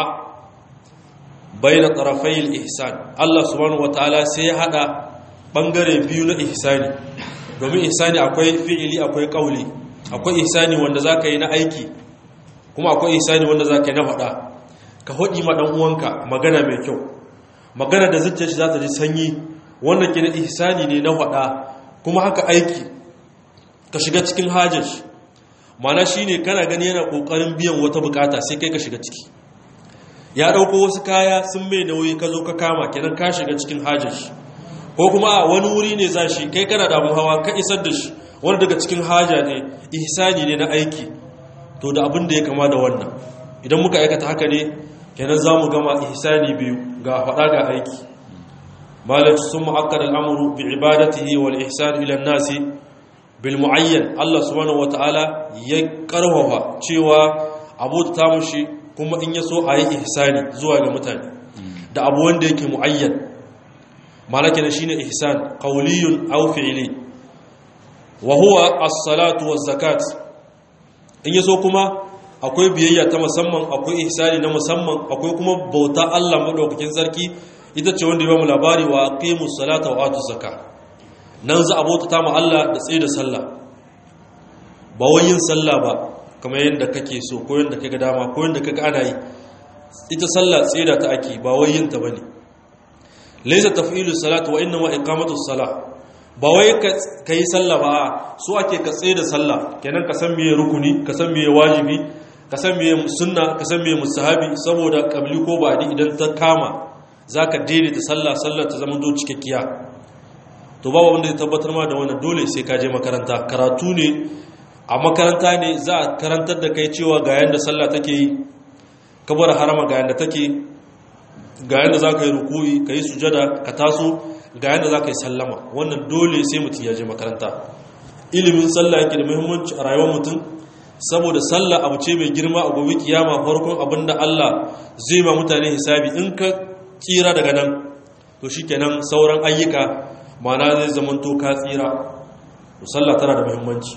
bayna tarafai al-ihsan Allah subhanahu wataala sai ya hada bangare biyu na ihsani domin ihsani akwai fi'ili akwai kauli akwai ihsani wanda zaka yi na aiki kuma akwai ihsani wanda zaka yi na faɗa ka hodi ma dan uwanka magana mai kyau magana da zuciyar shi za ta ji sanyi wannan ke na ihsani ne na faɗa kuma haka aiki ka shiga cikin hajar shi mana shine kana gani yana kokarin biyan wata bukata sai kai ka shiga ciki ya dauko wasu kaya sun mai nauyi ka zo ka kama kenan ka shiga cikin hajar shi ko kuma a wani wuri ne za shi kai kana da hawa ka isar da shi wani daga cikin haja ne ihsani ne na aiki to da abin da ya kama da wannan idan muka aikata haka ne kenan za mu gama ihsani biyu ga faɗa ga aiki malaka sun mu'akkad al'amuru bi ibadatihi wal ihsan ila nasi bil muayyan Allah subhanahu wataala ya karfafa cewa abu ta mushi kuma in yaso ayi ihsani zuwa ga mutane da abu wanda yake muayyan malaka ne shine ihsan qawliyun aw fi'li wa huwa as-salatu waz-zakat in yaso kuma akwai biyayya ta musamman akwai ihsani na musamman akwai kuma bauta Allah madaukakin sarki ita ce wanda ya ba mu labari wa aqimus salata wa atuz zakat nan za a bauta ta mu Allah da tsaye da sallah ba wai yin sallah ba kamar yadda kake so ko yadda kaga dama ko yadda kaga ana yi ita sallah tsaye da ta ake ba wai yin ta bane laysa taf'ilu salati wa inma iqamatu salah ba wai ka yi sallah ba so ake ka tsaye da sallah kenan ka san meye rukuni ka san meye wajibi ka san meye sunna ka san meye mustahabi saboda kabli ko ba'di idan ta kama zaka daidaita sallah sallar ta zama do cikakkiya to babu wanda zai tabbatar ma da wannan dole sai ka je makaranta karatu ne a makaranta ne za a karantar da kai cewa ga yanda sallah take yi kabar harama ga yanda take ga yanda za ka yi rukuyi ka yi sujada ka taso ga yanda za ka yi sallama wannan dole sai mutum ya je makaranta ilimin sallah yake da muhimmanci a rayuwar mutum saboda sallah abu ce mai girma a gobe kiyama farkon abinda Allah zai ma mutane hisabi in ka tsira daga nan to shikenan sauran ayyuka mana zai zamanto ka tsira to sallah tana da muhimmanci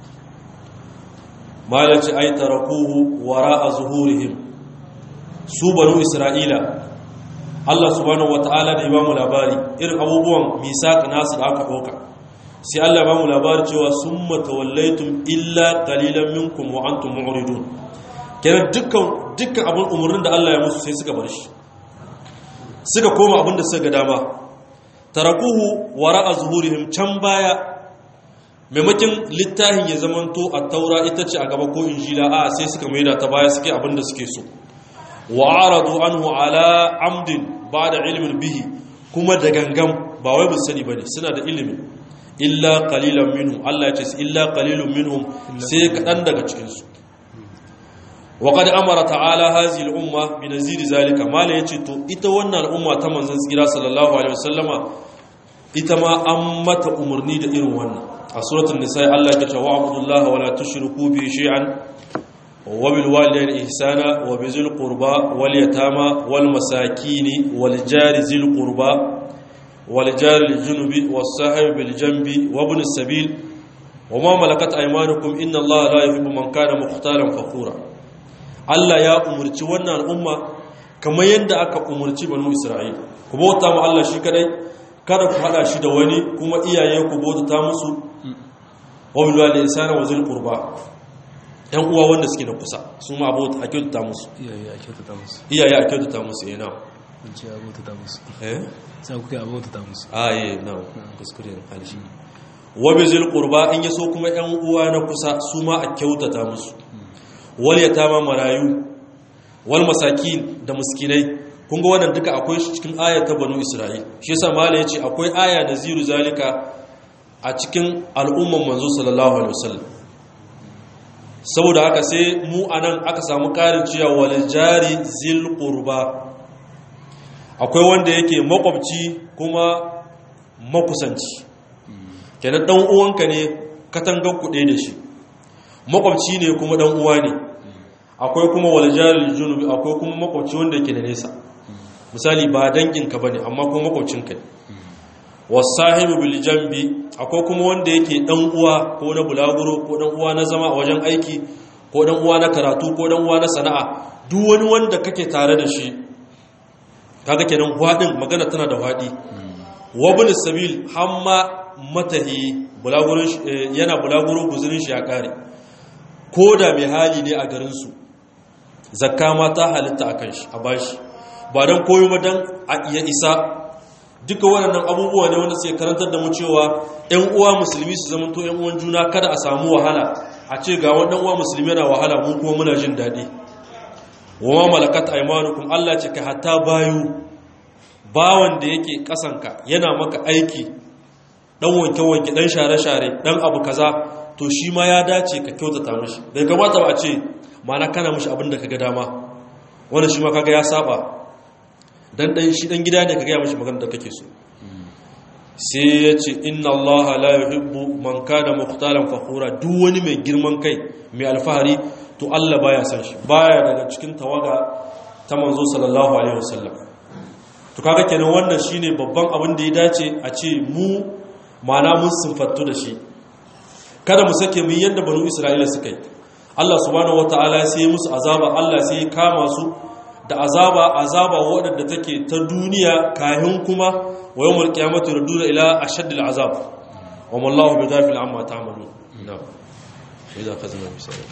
malaci ay tarakuhu wara'a zuhurihim su banu isra'ila Allah subhanahu wata'ala da ya bamu labari irin abubuwan misaq nasu da aka doka sai Allah ya bamu labari cewa summa tawallaytum illa qalilan minkum wa antum mu'ridun kenan dukkan dukkan abun umurnin da Allah ya musu sai suka bar shi suka koma abin da suka ga dama tarakuhu wara'a zuhurihim can baya maimakin littafin ya zamanto a taura ita ce a gaba ko injila a sai suka maida ta baya suke abin da suke so wa aradu anhu ala amdin ba'da ilmin bihi kuma da gangam ba wai bin sani bane suna da ilimi illa qalilan minhum Allah ya ce illa qalilun minhum sai kadan daga cikin su wa qad amara ta'ala hazihi al-umma bi nazir zalika mala yace to ita wannan al'umma ta manzon tsira sallallahu alaihi wasallama ita ma an mata umarni da irin wannan a suratul nisa Allah ya ce wa abudullaha wa la tushriku bi shay'an wa bil walidayni ihsana wa bi zil qurba wal yatama wal masakin wal jari zil qurba wal jari al junubi was sahib bil janbi wa ibn sabil wa ma malakat aymanukum inna allaha la yuhibbu man kana mukhtalan fakhura Allah ya umurci wannan al'umma kamar yadda aka umurci banu Isra'il ku bauta mu Allah shi kadai kada ku hada shi da wani kuma iyaye ku bauta musu wa bil walidayni ihsana wa zil qurba yan uwa wanda suke da kusa su ma abota a kyautata musu iyaye a kyautata musu iyaye a kyautata musu eh na kun ce a bautata musu eh sai kuka a bautata musu a eh na kuskure ne halishi wa bi zil qurba in yaso kuma yan uwa na kusa su ma a kyautata musu wal yatama marayu wal masakin da miskinai kun ga wannan duka akwai shi cikin ayar ta banu isra'il shi yasa mala yace akwai aya naziru zalika a cikin al'umman manzo sallallahu alaihi wasallam saboda haka sai mu anan aka samu karin cewa wal jari zil qurba akwai wanda yake makwabci kuma makusanci kenan dan uwanka ne katangan kuɗe da shi makwabci ne kuma dan uwa ne akwai kuma wal jari junubi akwai kuma makwabci wanda yake da nesa misali ba danginka bane amma kuma makwabcinka ne wasahibu bil jambi akwai kuma wanda yake dan uwa ko na bulaguro ko dan uwa na zama a wajen aiki ko dan uwa na karatu ko dan uwa na sana'a duk wani wanda kake tare da shi kaga kenan hwadin magana tana da hwadi wabul sabil hamma matahi bulagurin yana bulaguro guzurin shi ya kare ko da mai hali ne a garin su zakka ma ta halitta akan shi a bashi ba dan koyo ma dan ya isa duka waɗannan abubuwa ne wanda sai karantar da mu cewa ‘yan uwa musulmi su zama to ‘yan uwan juna kada a samu wahala a ce ga waɗannan uwa musulmi yana wahala mu kuma muna jin daɗi wa ma malakat aimanukum Allah ce ka hatta bayu bawan da yake kasanka yana maka aiki dan wanke-wanke dan share-share dan abu kaza to shi ma ya dace ka kyautata mishi bai kamata ba a ce mana kana mishi abin da kaga dama wannan shi ma kaga ya saba dan dan shi dan gida ne ka gaya mashi magana da kake so sai ya ce inna allaha la yuhibbu man kana muqtalan fakhura duk wani mai girman kai mai alfahari to Allah baya san shi baya daga cikin tawaga ta manzo sallallahu alaihi wasallam to kaga kenan wannan shine babban abin da ya dace a ce mu mana mun sinfattu da shi kada mu sake mu yanda banu isra'ila suka yi Allah subhanahu wataala sai ya musu azaba Allah sai ya kama su da azaba azaba waɗanda take ta duniya kahin kuma wa yawmul qiyamati yurduna ila ashaddil azab wa mallahu bighafil amma ta'malun na'am idza khazna misala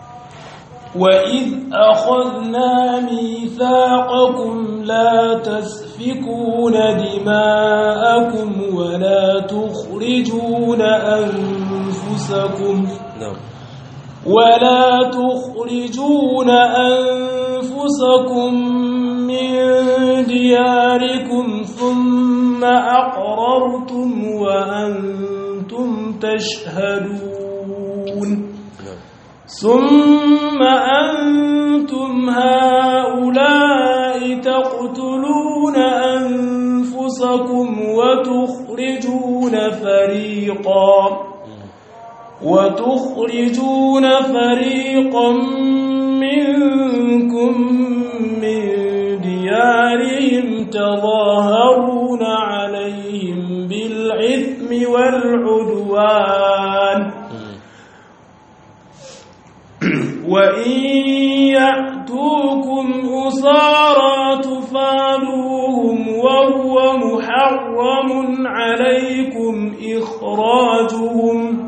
وإذ أخذنا ميثاقكم لا تسفكون دماءكم ولا تخرجون أنفسكم na'am ولا تخرجون أنفسكم من دياركم ثم أقررتم وأنتم تشهدون na'am ثم أنتم هؤلاء تقتلون أنفسكم وتخرجون فريقاً وتخرجون فريقا منكم من ديارهم تظاهرون عليهم بالإثم والعدوان وإن يأتوكم أسارى تفادوهم وهو محرم عليكم إخراجهم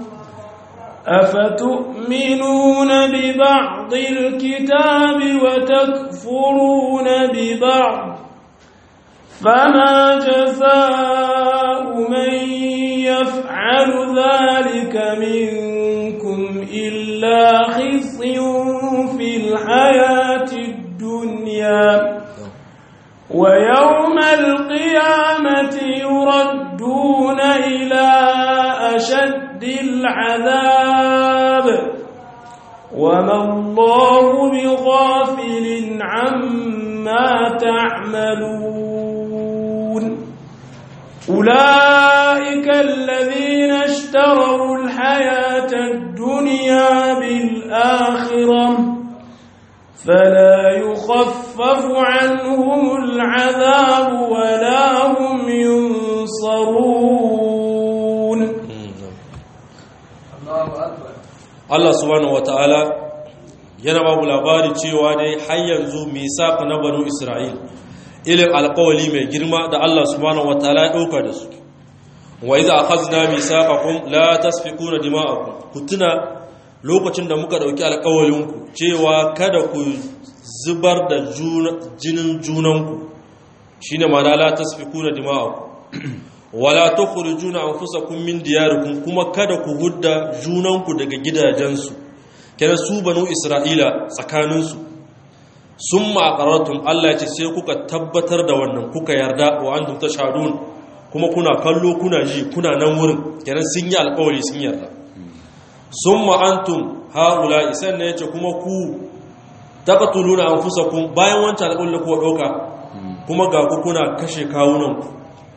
أفتؤمنون ببعض الكتاب وتكفرون ببعض فما جزاء من يفعل ذلك منكم إلا خزي في الحياة الدنيا ويوم القيامة يردون إلى أشد العذاب وما الله بغافل عما تعملون أولئك الذين اشتروا الحياة الدنيا بالآخرة فلا يخفف عنهم العذاب ولا هم ينصرون na'am Allah subhanahu wataala yana ba mu labari cewa dai har yanzu misaq na banu Isra'il ilin alƙawali mai girma da Allah subhanahu wataala ya dauka da su wa idza akhadna misaqakum la tasfikuna dima'akum kutuna lokacin da muka dauki alƙawalin ku cewa kada ku zubar da jinin junanku shine ma'ana la tasfikuna dima'akum wala tukhrijuna anfusakum min diyarikum kuma kada ku hudda junanku daga gidajensu kenan su banu isra'ila tsakaninsu summa aqarratum Allah ya ce sai kuka tabbatar da wannan kuka yarda wa antum tashhadun kuma kuna kallo kuna ji kuna nan wurin kenan sun yi alƙawari sun yarda summa antum haula isan ne yace kuma ku taqtuluna anfusakum bayan wancan alƙawarin da kuka dauka kuma ga ku kuna kashe kawunanku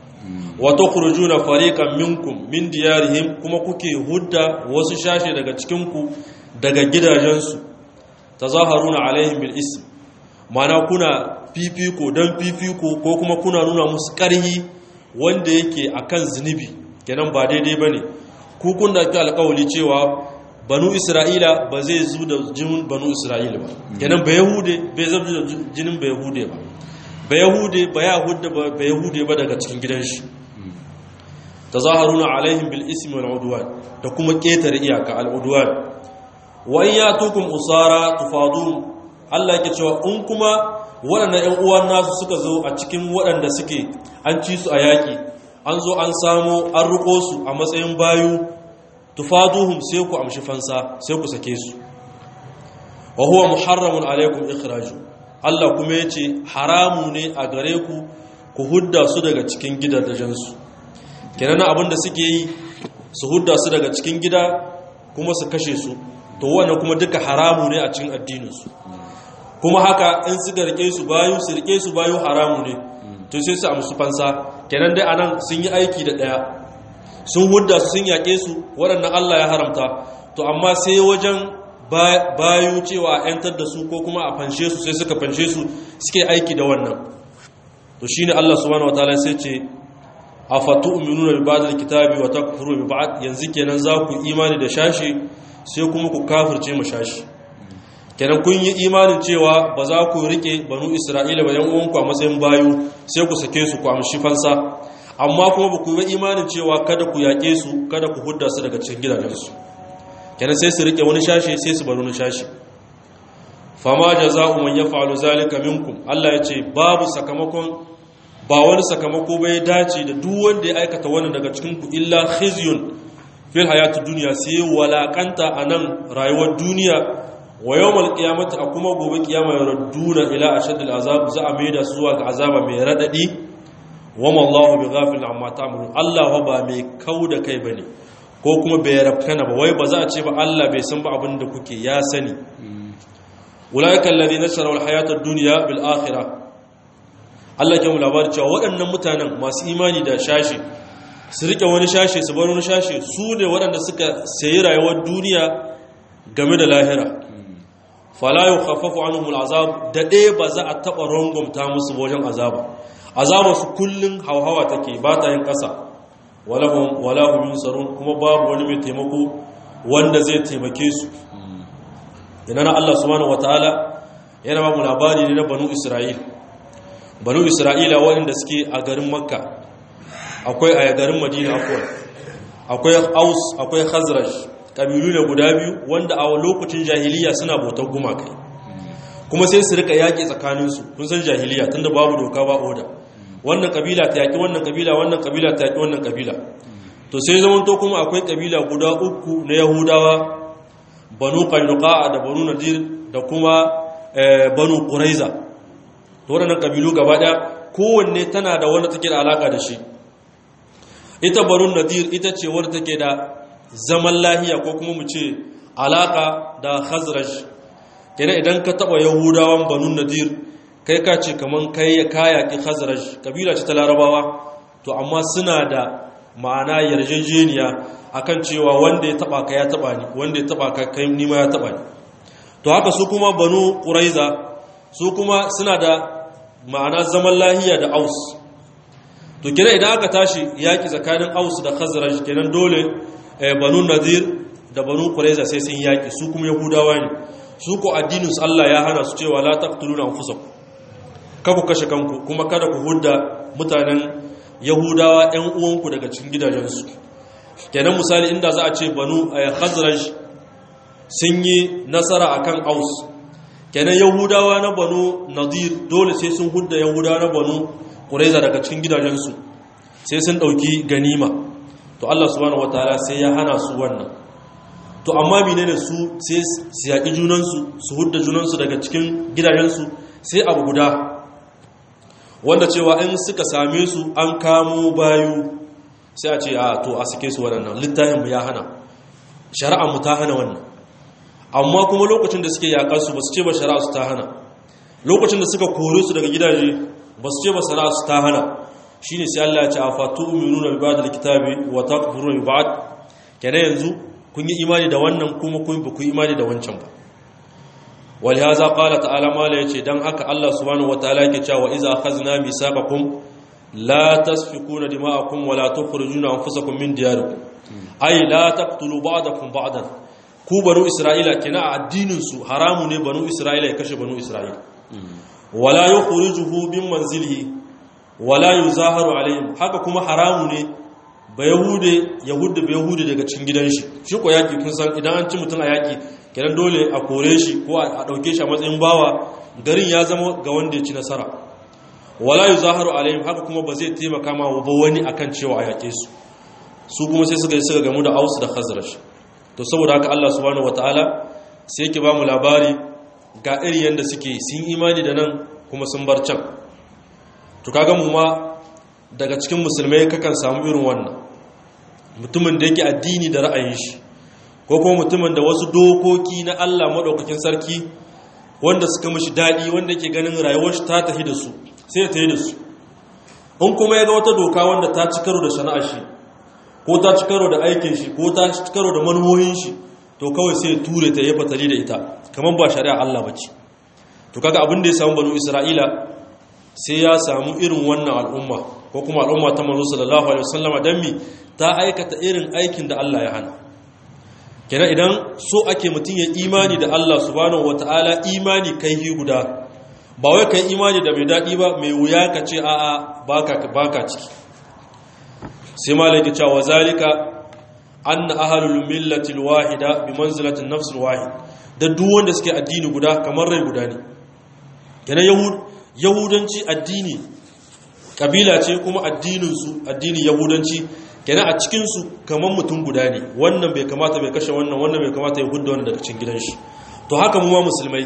wa tukhrujuna fariqan minkum min diyarihim kuma kuke hudda wasu shashe daga cikin ku daga gidajensu tazaharuna alaihim bil ism mana kuna fifiko dan fifiko ko kuma kuna nuna musu ƙarhi wanda yake akan zunubi kenan ba daidai bane ku kun da ki alƙawari cewa banu isra'ila ba zai zu da jinin banu isra'ila ba kenan ba yahude bai zabi da jinin ba yahude ba ba yahude ba yahude ba yahude ba daga cikin gidan shi tazaharuna alaihim bil ismi wal udwan da kuma ketare iyaka al udwan wa in yatukum usara tufadun Allah yake cewa in kuma waɗannan ƴan uwan nasu suka zo a cikin waɗanda suke an ci su a yaƙi an zo an samo an riko su a matsayin bayu tufaduhum sai ku amshi fansa sai ku sake su wa huwa muharramun alaikum ikhraju Allah kuma yace haramu ne a gare ku ku hudda su daga cikin gidajensu kenan abin da suke yi su hudda su daga cikin gida kuma su kashe su to wannan kuma duka haramu ne a cikin addininsu kuma haka in suka rike su bayu su rike su bayu haramu ne to sai su amsu fansa kenan dai anan sun yi aiki da daya sun hudda su sun yaƙe su waɗannan Allah ya haramta to amma sai wajen bayu cewa a 'yantar da su ko kuma a fanshe su sai suka fanshe su suke aiki da wannan to shine Allah subhanahu wataala sai ce afatu'minuna bi ba'd al-kitabi wa takfuru bi ba'd yanzu kenan za ku imani da shashi sai kuma ku kafirce mu shashi kenan kun yi imanin cewa ba za ku rike banu isra'ila ba yan uwanku a matsayin bayu sai ku sake su ku amshi fansa amma kuma ba ku yi imanin cewa kada ku yaƙe su kada ku hudda su daga cikin gidajensu kenan sai su rike wani shashi sai su bar wani shashi fama jaza'u man yaf'alu zalika minkum Allah ya ce babu sakamakon ba wani sakamako bai dace da duk wanda ya aikata wannan daga cikin ku illa khizyun fil hayatid dunya sai walakanta anan rayuwar duniya wa yawmal qiyamati a kuma gobe kiyama yarduna ila ashaddil azab za a maida su zuwa ga azaba mai radadi wa mallahu bighafil amma ta'malun Allah ba mai kauda kai bane ko kuma bai rafkana ba wai ba za a ce ba Allah bai san ba abin da kuke ya sani ulaika alladhina sharaw alhayata ad-dunya bil akhirah Allah ke mu labari cewa waɗannan mutanen masu imani da shashi su rike wani shashi su bar wani shashi su ne waɗanda suka sayi rayuwar duniya game da lahira fala yukhaffafu anhum al'azab da ɗaya ba za a taɓa rangwamta musu wajen azaba azaba su kullun hauhawa take ba ta yin ƙasa walahum walahum yunsarun kuma babu wani mai taimako wanda zai taimake su ina Allah subhanahu wataala yana ba mu labari ne na banu Isra'il banu Isra'ila waɗanda suke a garin Makka akwai a garin Madina akwai akwai Aus akwai Khazraj kabilu ne guda biyu wanda a lokacin jahiliya suna bautar gumakai kuma sai su rika yaƙi tsakaninsu kun san jahiliya tunda babu doka ba oda wannan kabila ta yaƙi wannan kabila wannan kabila ta yaƙi wannan kabila to sai zaman to kuma akwai kabila guda uku na yahudawa banu qainuqa da banu nadir da kuma banu quraiza to wannan kabilu gaba daya kowanne tana da wanda take da alaka da shi ita banu nadir ita ce wanda take da zaman lahiya ko kuma mu ce alaka da khazraj kenan idan ka taba yahudawan banu nadir kai ka ce kaman kai ya kaya ki khazraj kabila ce ta larabawa to amma suna da ma'ana yarjejeniya akan cewa wanda ya taba ka ya taba ni wanda ya taba ka kai ni ma ya taba ni to haka su kuma banu quraiza su kuma suna da ma'ana zaman lahiya da aus to kenan idan aka tashi yaki tsakanin aus da khazraj kenan dole banu nadir da banu qurayza sai sun yaki su kuma yahudawa ne su ko addinin su Allah ya hana su cewa la taqtuluna anfusakum ka ku kashe kanku kuma kada ku hudda mutanen yahudawa ɗan uwanku daga cikin gidajensu kenan misali inda za a ce banu khazraj sun yi nasara akan aus kenan yahudawa na banu nadir dole sai sun hudda yahudawa na banu qurayza daga cikin gidajensu sai sun dauki ganima to Allah subhanahu wataala sai ya hana su wannan to amma menene su sai su yaki junansu su hudda junansu daga cikin gidajensu sai abu guda wanda cewa in suka same su an kamo bayu sai a ce a to a sake su waɗannan littafin mu ya hana shari'a mu ta hana wannan amma kuma lokacin da suke yaƙar su ba su ce ba shari'a su ta hana lokacin da suka kore su daga gidaje ba su ce ba shari'a su ta hana shine sai Allah ya ce a fatu uminuna bi ba'd alkitabi wa takfuruna bi ba'd kenan yanzu kun yi imani da wannan kuma kun ba ku yi imani da wancan ba ولهذا قال تعالى ما لا يجي دان haka Allah subhanahu wataala yake cewa iza akhazna misaqakum la tasfikuna dima'akum wa la tukhrijuna anfusakum min diyarikum ay la taqtulu ba'dakum ba'dan ku banu isra'ila kina addinin su haramu ne banu isra'ila ya kashe banu isra'ila wala yukhrijuhu min manzilihi wala yuzaharu alayhim haka kuma haramu ne ba yahude yahude ba yahude daga cikin gidan shi shi ko yaki kun san idan an ci mutun a yaki kenan dole a kore shi ko a ɗauke shi a matsayin bawa garin ya zama ga wanda ya ci nasara wala yi zaharu alayhim haka kuma ba zai taimaka ma ba wani akan cewa a yaƙe su su kuma sai suka yi suka gamu da ausu da khazrash to saboda haka Allah subhanahu wataala sai yake ba mu labari ga iri yanda suke sun imani da nan kuma sun bar can to kaga mu ma daga cikin musulmai kakan samu irin wannan mutumin da yake addini da ra'ayin shi ko kuma mutumin da wasu dokoki na Allah maɗaukakin sarki wanda suka mashi daɗi wanda ke ganin rayuwar shi ta tafi da su sai ya tafi da su in kuma ya ga wata doka wanda ta ci karo da sana'ar shi ko ta ci karo da aikin shi ko ta ci karo da manuwoyin shi to kawai sai ya ture ta ya fatali da ita kamar ba shari'a Allah ba ce to kaga abin da ya samu banu Isra'ila sai ya samu irin wannan al'umma ko kuma al'umma ta manzo sallallahu alaihi wasallam dan mi ta aikata irin aikin da Allah ya hana kenan idan so ake mutum ya imani da Allah subhanahu wata'ala imani kai hi guda ba wai kai imani da mai daɗi ba mai wuya ka ce a'a baka baka ciki sai malaka cewa zalika anna ahlul millati alwahida bi manzilati an-nafs alwahid da duk wanda suke addini guda kamar rai guda ne kenan yahud yahudanci addini kabila ce kuma addinin su addinin yahudanci kenan a cikinsu kamar mutum guda ne wannan bai kamata bai kashe wannan wannan bai kamata ya hudda wannan daga cikin gidan shi to haka mu ma musulmai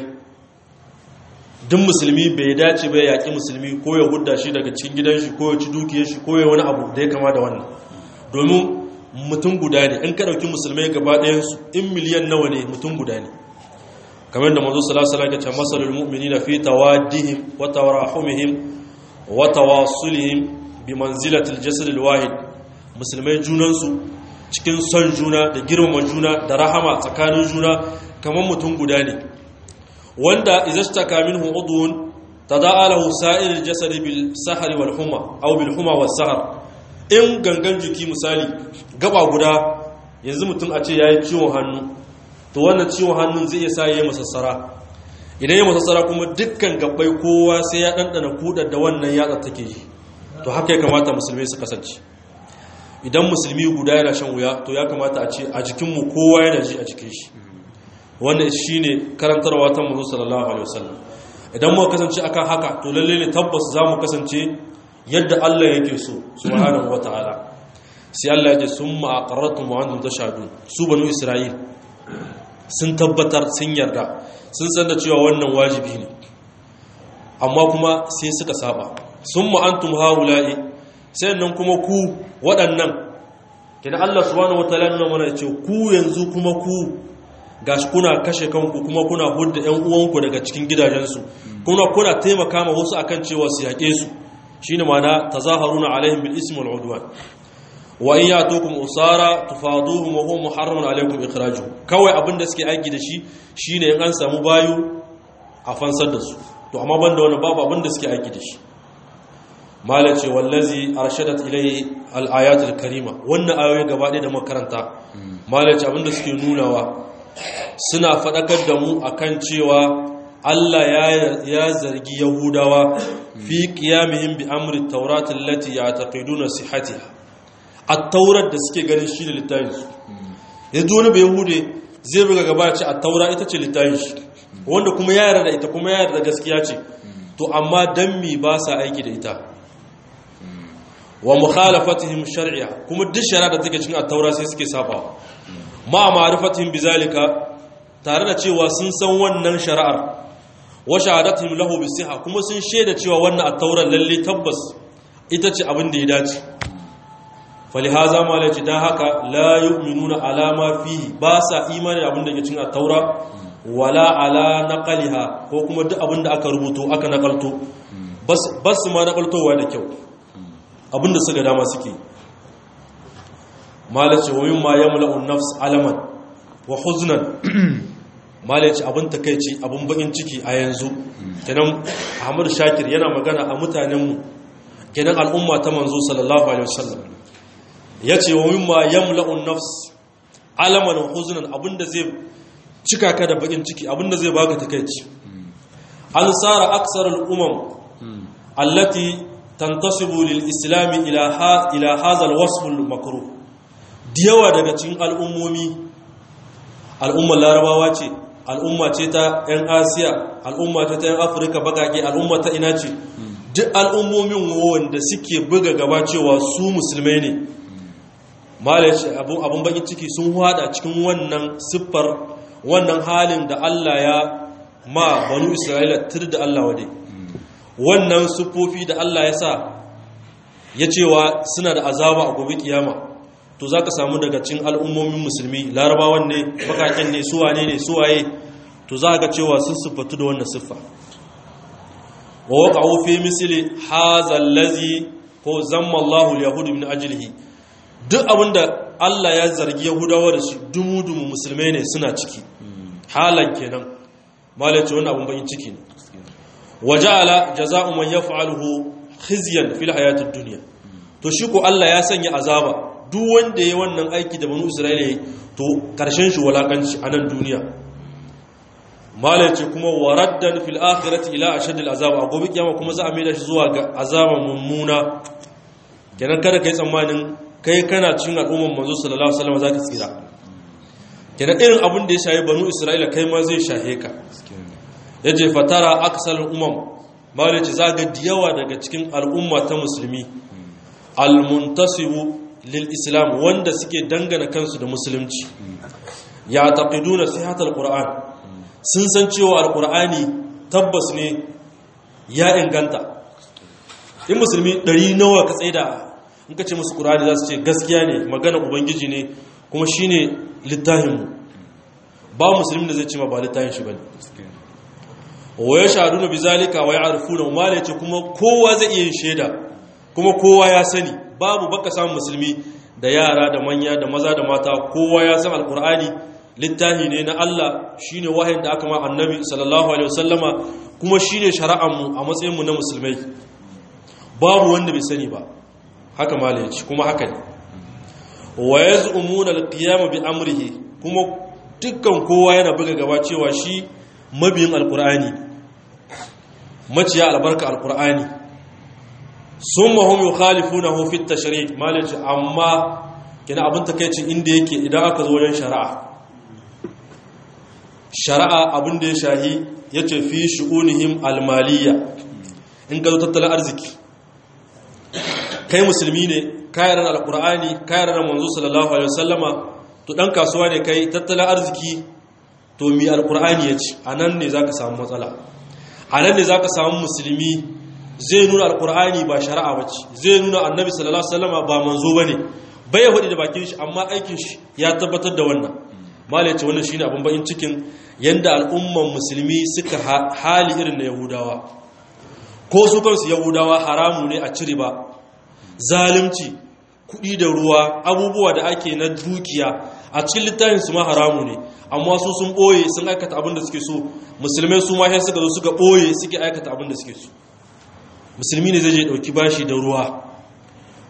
duk musulmi bai dace bai yaƙi musulmi ko ya hudda shi daga cikin gidan shi ko ya ci dukiyar shi ko ya wani abu da ya kama da wannan domin mutum guda ne in ka ɗauki musulmai gaba ɗayansu in miliyan nawa ne mutum guda ne kamar da manzo sallallahu alaihi wasallam ya ce masalul mu'minina fi tawaddihim wa tarahumihim wa tawasulihim bi manzilatil jasad alwahid musulmai junansu cikin son juna da girmama juna da rahama tsakanin juna kamar mutum guda ne wanda izastaka minhu udwun tada'a lahu sa'ir al-jasad bil sahri wal huma aw bil huma was sahar in gangan jiki misali gaba guda yanzu mutum a ce yayi ciwon hannu to wannan ciwon hannun zai iya sa yayi masassara idan ya masassara kuma dukkan gabbai kowa sai ya dandana kudar da wannan yatsa take yi to haka ya kamata musulmai su kasance idan musulmi guda yana shan wuya to ya kamata a ce a jikinmu kowa yana ji a jikin shi wannan shi ne karantarwa ta mazu sallallahu alaihi wasallam idan muka kasance akan haka to lalle ne tabbas za mu kasance yadda Allah yake so subhanahu wataala sai Allah ya ce summa aqarratum wa antum tashhadun su banu isra'il sun tabbatar sun yarda sun san da cewa wannan wajibi ne amma kuma sai suka saba summa antum haula'i sai nan kuma ku waɗannan kina Allah subhanahu wataala nuna mana ce ku yanzu kuma ku gashi kuna kashe kanku kuma kuna hudda ƴan uwanku daga cikin gidajensu kuma kuna taimaka ma wasu akan cewa su yaƙe su shine ma'ana tazaharuna alaihim bil ismi wal udwan wa in yatukum usara tufaduhum wa huwa muharramun alaikum ikhrajuhum kawai abinda suke aiki da shi shine in an samu bayu a fansar da su to amma banda wannan babu abinda suke aiki da shi malace wallazi arshadat ilayhi al-ayatul karima wannan ayoyi gaba ɗaya da makaranta malaci abinda suke nunawa suna faɗakar da mu akan cewa Allah ya zargi Yahudawa fi qiyamihim bi amri at-taurat allati ya'taqiduna sihhatiha at-taurat da suke ganin shi ne littafin su yanzu wani bai Yahude zai buga gaba ce at-taura ita ce littafin shi wanda kuma ya yarda da ita kuma ya yarda da gaskiya ce to amma dan mi ba sa aiki da ita wa mukhalafatihim shar'iyya kuma duk shari'a da take cikin at-taura sai suke sabawa ma ma'rifatihim bizalika tare da cewa sun san wannan shari'ar wa shahadatihim lahu bisiha kuma sun shaida cewa wannan at-taura lalle tabbas ita ce abin da ya dace falihaza ma laci dan haka la yu'minuna ala ma fihi ba sa imani abin da ke cikin at-taura wala ala naqaliha ko kuma duk abin da aka rubuto aka nakalto bas bas ma nakaltowa da kyau abinda suka dama suke malace wa mimma yamla'u an-nafs alaman wa huznan malace abin takeici abin bakin ciki a yanzu kenan Ahmad Shakir yana magana a mutanen mu kenan al'umma ta manzo sallallahu alaihi wasallam yace wa mimma yamla'u an-nafs alaman wa huznan abinda zai cika ka da bakin ciki abinda zai baka takeici an sara aksar al-umam allati tantasibu lil islami ila ha ila hadha al-wasf al-makruh diyawa daga cikin al'ummomi al'ummar larabawa ce al'umma ce ta 'yan asiya al'umma ce ta 'yan afirka bakake al'umma ta ina ce duk al'ummomin wanda suke buga gaba cewa su musulmai ne malaci abun bakin ciki sun hada cikin wannan siffar wannan halin da allah ya ma banu isra'ila tur da allah wade wannan siffofi da allah ya sa ya cewa suna da azaba a gobe kiyama to za ka samu daga cin al'ummomin musulmi larabawan ne bakaken ne suwane ne suwaye to za ga cewa sun siffatu da wannan siffa wa waka fi misali hazal lazi ko zamma Allahu yahudu min ajlihi duk abinda Allah ya zargi yahudawa da shi dumu-dumu musulmai ne suna ciki halan kenan malace wannan abun bayin ciki ne wa ja'ala jaza'u man yaf'aluhu khizyan fil hayatid dunya to shi ko Allah ya sanya azaba duk wanda ya wannan aiki da banu isra'ila ya to karshen shi walakanci a nan duniya malace kuma waraddan fil akhirati ila ashadil azab a gobe kiyama kuma za a maida shi zuwa ga azaba mummuna kenan kada kai tsammanin kai kana cikin al'umman manzo sallallahu alaihi wasallam zaka tsira kenan irin abin da ya shahi banu isra'ila kai ma zai shahe ka yace fatara aksal umam malace zaga diyawa daga cikin al'umma ta musulmi al-muntasibu lil-islam wanda suke dangana kansu da musulunci ya taqiduna sihatal qur'an sun san cewa alqur'ani tabbas ne ya inganta in musulmi ɗari nawa ka tsaida in ka ce musu qur'ani za su ce gaskiya ne magana ubangiji ne kuma shine littafin mu ba musulmi da zai ce ma ba littafin shi bane wa yashaduna bizalika wa ya'rifuna ma la kuma kowa zai iya yin shaida kuma kowa ya sani babu baka samun musulmi da yara da manya da maza da mata kowa ya san alkur'ani littafi ne na Allah shine wahayin da aka ma annabi sallallahu alaihi wasallama kuma shine shari'ar mu a matsayin mu na musulmai babu wanda bai sani ba haka malai ce kuma haka ne wa yaz'umuna alqiyam bi amrihi kuma dukkan kowa yana buga gaba cewa shi mabiyin alkur'ani maciya albarka alkur'ani sun mahum yi khalifu na hufit tashari malici amma kina abin takaicin inda yake idan aka zo wajen shari'a shari'a abin da ya shahi ya ce fi shi'unihim almaliya in ka zo tattalin arziki kai musulmi ne kayar da alkur'ani kayar da manzo sallallahu alaihi wasallama to dan kasuwa ne kai tattalin arziki to mi alkur'ani ya ci a nan ne za ka samu matsala a nan ne za ka samu musulmi zai nuna alkur'ani ba shari'a ba ce zai nuna annabi sallallahu alaihi wasallam ba manzo bane bai hudu da bakin shi amma aikin shi ya tabbatar da wannan malai ce wannan shine abin bayin cikin yanda al'umman musulmi suka hali irin na yahudawa ko su kansu yahudawa haramu ne a cire ba zalunci kuɗi da ruwa abubuwa da ake na dukiya a cikin littafin su ma haramu ne amma su sun ɓoye sun aikata abin da suke so musulmai su ma sai suka zo suka ɓoye suke aikata abin da suke so musulmi ne zai je ɗauki bashi da ruwa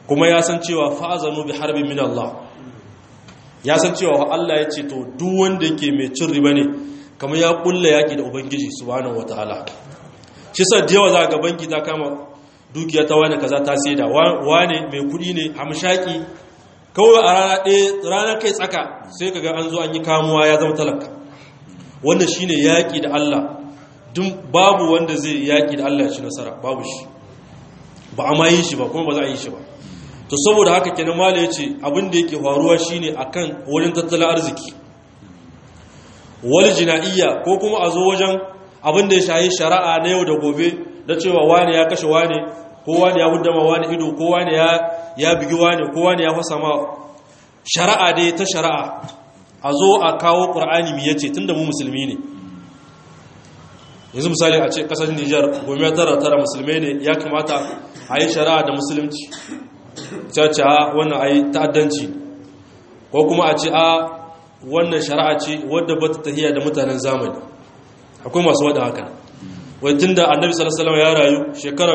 kuma ya san cewa fa'azanu bi harbin min Allah ya san cewa Allah ya ce to duk wanda yake mai cin riba ne kamar ya kulla yaki da ubangiji subhanahu wataala shi sa da yawa za ga banki ta kama dukiya ta wani kaza ta saida wane mai kudi ne hamshaki kawai a rana ɗaya ranar kai tsaka sai kaga an zo an yi kamuwa ya zama talaka wannan shine yaki da Allah duk babu wanda zai yaki da Allah ya ci nasara babu shi ba a ma yi shi ba kuma ba za a yi shi ba to saboda haka kenan mala ya ce abin da yake faruwa shine akan wurin tattalin arziki wal jina'iyya ko kuma a zo wajen abin da ya shahi shari'a na yau da gobe da cewa wani ya kashe wani ko wani ya buddama wani ido ko wani ya ya bigi wani ko wani ya fasa ma shari'a dai ta shari'a a zo a kawo qur'ani mi yace tunda mu musulmi ne yanzu misali a ce kasar Nijar gome tara tara musulmai ne ya kamata a yi shari'a da musulunci ce a wannan a yi ta'addanci ko kuma a ce a wannan shari'a ce wadda ba ta tahiya da mutanen zamani akwai masu wadda haka wai tun da annabi salasalam ya rayu shekara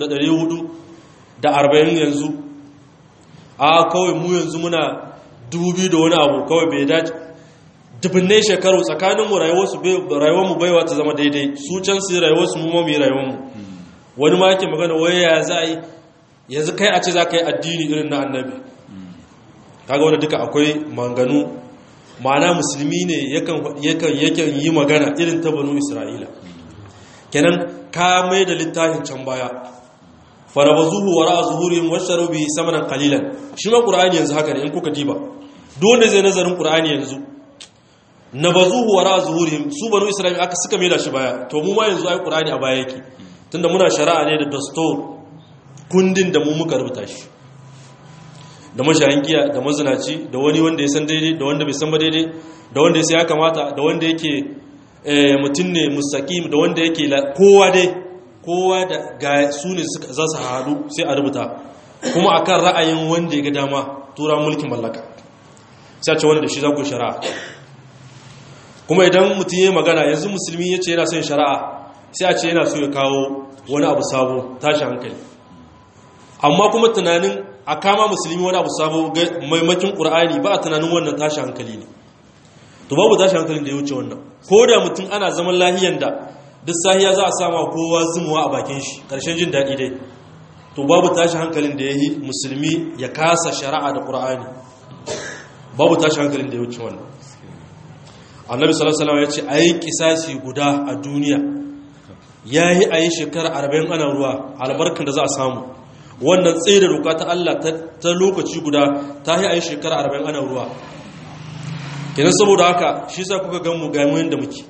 440 yanzu a kawai mu yanzu muna 2000 da wani abu kawai bai dace dubbinai shekaru tsakaninmu rayuwarmu baiwa ta zama daidai su can su rayuwarsu mu mami rayuwarmu wani ma yake magana wai ya za a yi yanzu kai a ce za ka yi addini irin na annabi kaga wanda duka akwai manganu ma'ana musulmi ne yakan yi magana irin ta banu isra'ila kenan ka mai da littafin can baya farabazuhu wa ra'a zuhurihim washaru bihi samanan qalilan shi ma qur'ani yanzu haka ne in kuka diba duk wanda zai nazarin qur'ani yanzu nabazuhu wa ra'a zuhurihim su banu isra'ila aka suka mai da shi baya to mu ma yanzu ai qur'ani a baya yake tunda muna shari'a ne da dastur kundin da mu muka rubuta shi da mashayin giya da mazinaci da wani wanda ya san daidai da wanda bai san ba daidai da wanda ya sai ya kamata da wanda yake mutum ne mustaqim da wanda yake kowa dai kowa da ga su ne za su haɗu sai a rubuta kuma akan ra'ayin wanda ya ga dama tura mulkin mallaka sai a ce wanda da shi za ku shari'a kuma idan mutum ya magana yanzu musulmi ya ce yana son shari'a sai a ce yana so ya kawo wani abu sabo tashi hankali amma kuma tunanin a kama musulmi wani abu sabo maimakin ƙur'ani ba a tunanin wannan tashi hankali ne to babu tashi hankalin da ya wuce wannan ko da mutum ana zaman lahiyan da duk sahiya za a sama kowa zumuwa a bakin shi ƙarshen jin daɗi dai to babu tashi hankalin da ya yi musulmi ya kasa shari'a da ƙur'ani babu tashi hankalin da ya wuce wannan annabi sallallahu alaihi wasallam ya ce a yi kisasi guda a duniya ya yi a yi shekara arba'in ana ruwa albarkar da za a samu wannan tsaye da doka ta Allah ta lokaci guda ta yi a yi shekara arba'in ana ruwa kenan saboda haka shi sa kuka gan mu gaimu yadda muke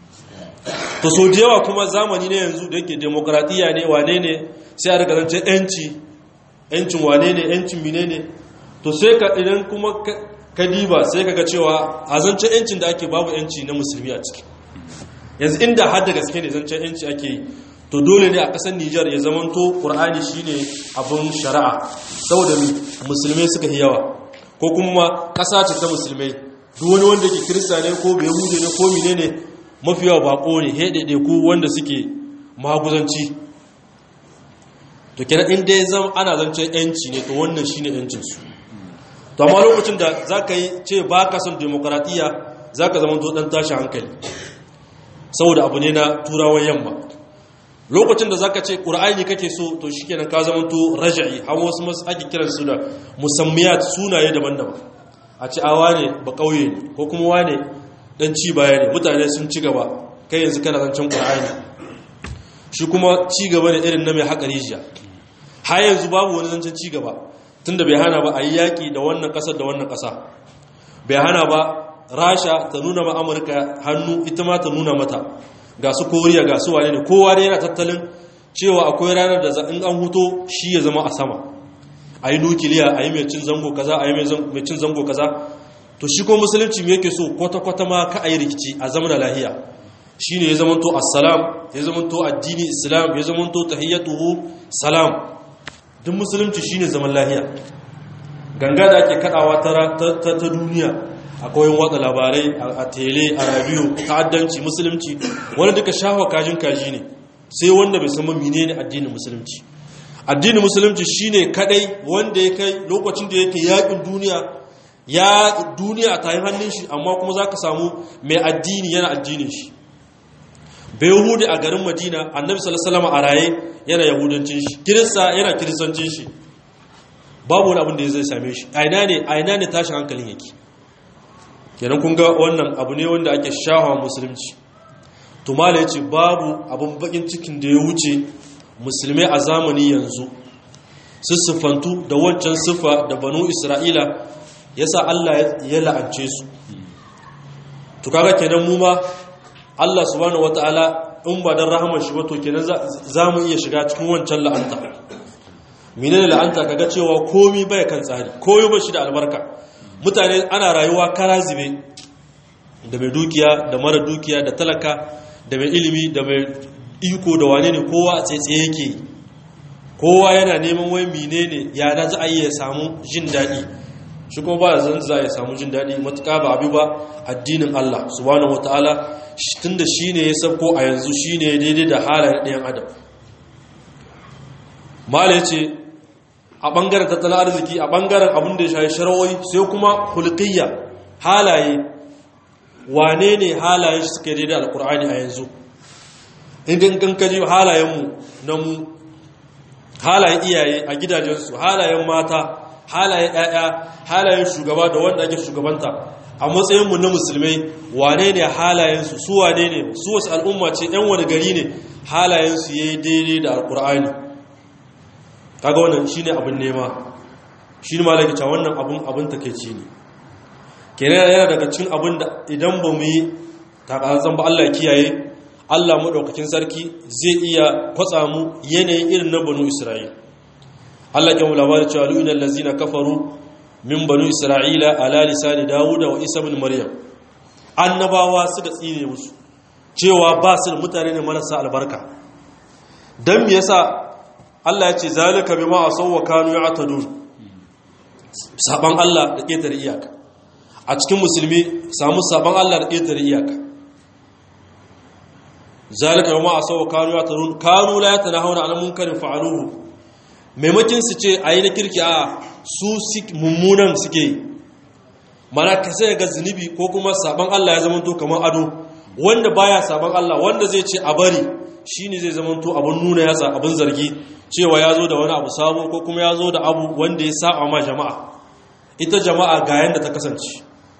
to so da yawa kuma zamani ne yanzu da yake demokradiyya ne wane ne sai a rikarance yanci yancin wane ne yancin mine ne to sai ka idan kuma ka diba sai ka ga cewa a zancen yancin da ake babu yanci na musulmi a ciki yanzu inda har da gaske ne zancen yanci ake yi to dole ne a ƙasar Nijar ya zamanto Qur'ani shine abin shari'a saboda musulmai suka yi yawa ko kuma ƙasa ce ta musulmai duk wani wanda ke kirista ne ko bai hude ne ko mine ne mafi yawa bako ne hedede ko wanda suke maguzanci to kenan inda ya zama ana zancen yanci ne to wannan shine yancin su to amma lokacin da zaka yi ce baka son demokradiya zaka zama to dan tashi hankali saboda abu ne na turawan yamma lokacin da zaka ce qur'ani kake so to shikenan ka zama to raj'i har wasu masu ake kiran su da musammiyat sunaye daban-daban a ce awa ne ba kauye ne ko kuma wane dan ci baya ne mutane sun ci gaba kai yanzu kana zancen qur'ani shi kuma ci gaba ne irin na mai haƙa rijiya har yanzu babu wani zancen ci gaba tunda bai hana ba a yi yaƙi da wannan ƙasar da wannan ƙasa bai hana ba rasha ta nuna ma amurka hannu ita ma ta nuna mata ga su koriya ga su wane ne kowa da yana tattalin cewa akwai ranar da in an huto shi ya zama a sama a yi nukiliya a yi mai cin zango kaza a yi mai cin zango kaza to shi ko musulunci me yake so kwata-kwata ma ka a yi rikici a zama da lahiya shi ne ya zama to assalam ya zama to addini islam ya zama to tahiyyatuhu salam duk musulunci shi ne zaman lahiya ganga da ake kadawa ta duniya akwai watsa labarai a tele a radio ta'addanci musulunci wani duka shafa kajin kaji ne sai wanda bai san mine ne addinin musulunci addinin musulunci shine kadai wanda ya kai lokacin da yake yakin duniya ya duniya a tayin hannun shi amma kuma za ka samu mai addini yana addinin shi bai yahudi a garin madina annabi salasalama a raye yana yahudancin shi kirista yana kiristancin shi babu wani abin da ya zai same shi aina ne aina ne tashin hankalin yake kenan kun ga wannan abu ne wanda ake shahawa musulunci tumala ya ce babu abin bakin cikin da ya wuce musulmai a zamani yanzu su siffantu da wancan siffa da banu isra'ila ya sa allah ya la'ance su to kaga kenan mu ma allah subhanahu wata'ala in ba don rahamar shi wato kenan za mu iya shiga cikin wancan la'anta mene da la'anta kaga cewa komi bai kan tsari komi ba shi da albarka mutane ana rayuwa kara zube da mai dukiya da mara dukiya da talaka da mai ilimi da mai iko da wane ne kowa a tsaye yake kowa yana neman wai mine ne ya da za a yi ya samu jin daɗi shi kuma ba zan za ya samu jin daɗi matuƙa ba abu ba addinin Allah subhanahu wataala tunda shine ya sabko a yanzu shine daidai da halayen ɗayan adam mala ce a ɓangaren tattalin arziki a ɓangaren abin da ya shayi shara'oi sai kuma hulƙiyya halaye wane ne halayen shi suka daidai alkur'ani a yanzu indin kankaji halayenmu na mu halayen iyaye a gidajensu halayen mata halayen ‘ya'ya halayen shugaba da wanda ake shugabanta a matsayinmu na musulmai wane ne halayensu su wane ne su wasu al'umma ce ‘yan wani gari ne halayensu ya yi daidai da alkur'ani kaga wannan shi ne abin nema shi ne malakita wannan abin abin takaici ne kenan yana daga cikin abin da idan ba mu yi takazan ba Allah kiyaye Allah maɗaukakin sarki zai iya kwatsa mu yanayin irin na banu Isra'il Allah ke mu labarin cewa lu'ina allazina kafaru min banu Isra'ila ala lisani Dawud wa Isa ibn Maryam annabawa suka tsine musu cewa ba su da mutane ne marasa albarka dan me yasa Allah ya ce zalika bima asaw wa kanu ya'tadun saban Allah da ketare iyaka a cikin musulmi samu saban Allah da ketare iyaka zalika bima asaw wa kanu ya'tadun kanu la yatanahuna 'an munkarin fa'aluhu maimakin su ce ayi na kirki a su mummunan suke yi mana ka sai ga zunubi ko kuma saban Allah ya zama to kamar ado wanda baya saban Allah wanda zai ce a bari shine zai zama to abun nuna yasa abun zargi cewa ya zo da wani abu sabo ko kuma ya zo da abu wanda ya sa ma jama'a ita jama'a ga yanda ta kasance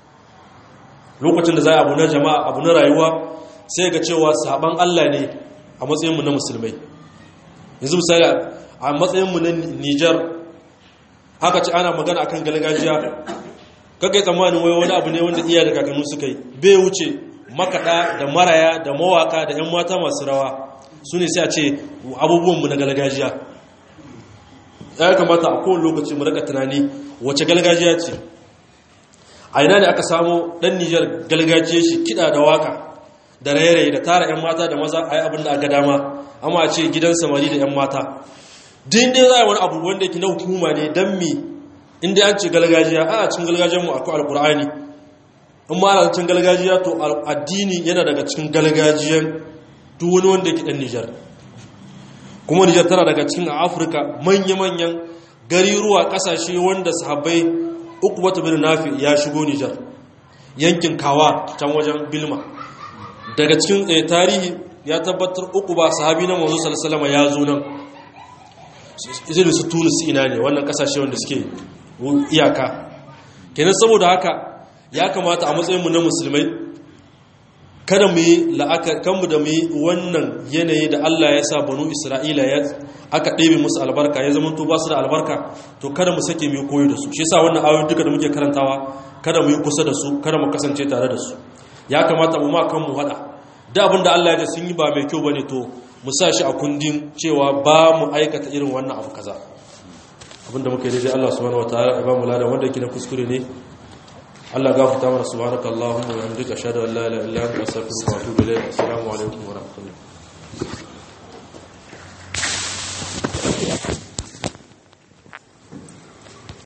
lokacin da za a abu na jama'a abu na rayuwa sai ga cewa saban Allah ne a matsayinmu na musulmai yanzu misali a matsayinmu na Nijar haka ce ana magana akan gargajiya kakai tsammanin wai wani abu ne wanda iya da kakannu suka yi bai wuce makaɗa da maraya da mawaka da 'yan mata masu rawa su ne sai a ce abubuwanmu na galgajiya ya kamata a kowane lokaci mu raka tunani wace galgajiya ce a ina ne aka samu ɗan nijar galgajiya shi kiɗa da waka da raye-raye da tara 'yan mata da maza a yi abin da aka dama amma a ce gidan samari da 'yan mata din dai za a yi wani abu wanda yake na hukuma ne don mi inda an ce galgajiya a cikin galgajiyarmu akwai alkur'ani in ma ana cikin galgajiya to addini yana daga cikin galgajiyar duk wani wanda yake dan Nijar kuma Nijar tana daga cikin Afirka manya-manyan gariruwa kasashe wanda sahabbai Uqbah bin Nafi ya shigo Nijar yankin Kawa can wajen Bilma daga cikin tarihi ya tabbatar Uqba sahabi na Manzo sallallahu alaihi ya zo nan irin su Tunis ina ne wannan kasashe wanda suke iyaka kenan saboda haka ya kamata a matsayin mu na musulmai kada mu yi la'akar kanmu da mu yi wannan yanayi da Allah ya sa banu Isra'ila ya aka ɗebe musu albarka ya zama ba su da albarka to kada mu sake mu koyi da su shi yasa wannan ayoyi duka da muke karantawa kada mu yi kusa da su kada mu kasance tare da su ya kamata mu ma kanmu hada da abin da Allah ya ji sun yi ba mai kyau bane to mu sa shi a kundin cewa ba mu aikata irin wannan abu kaza abin da muka yi daidai Allah subhanahu wataala ya ba mu ladan wanda yake na kuskure ne Allah gafarta mana subhanaka Allahumma wa bihamdika ashhadu an la ilaha illa anta astaghfiruka wa atubu ilayk assalamu alaikum wa rahmatullahi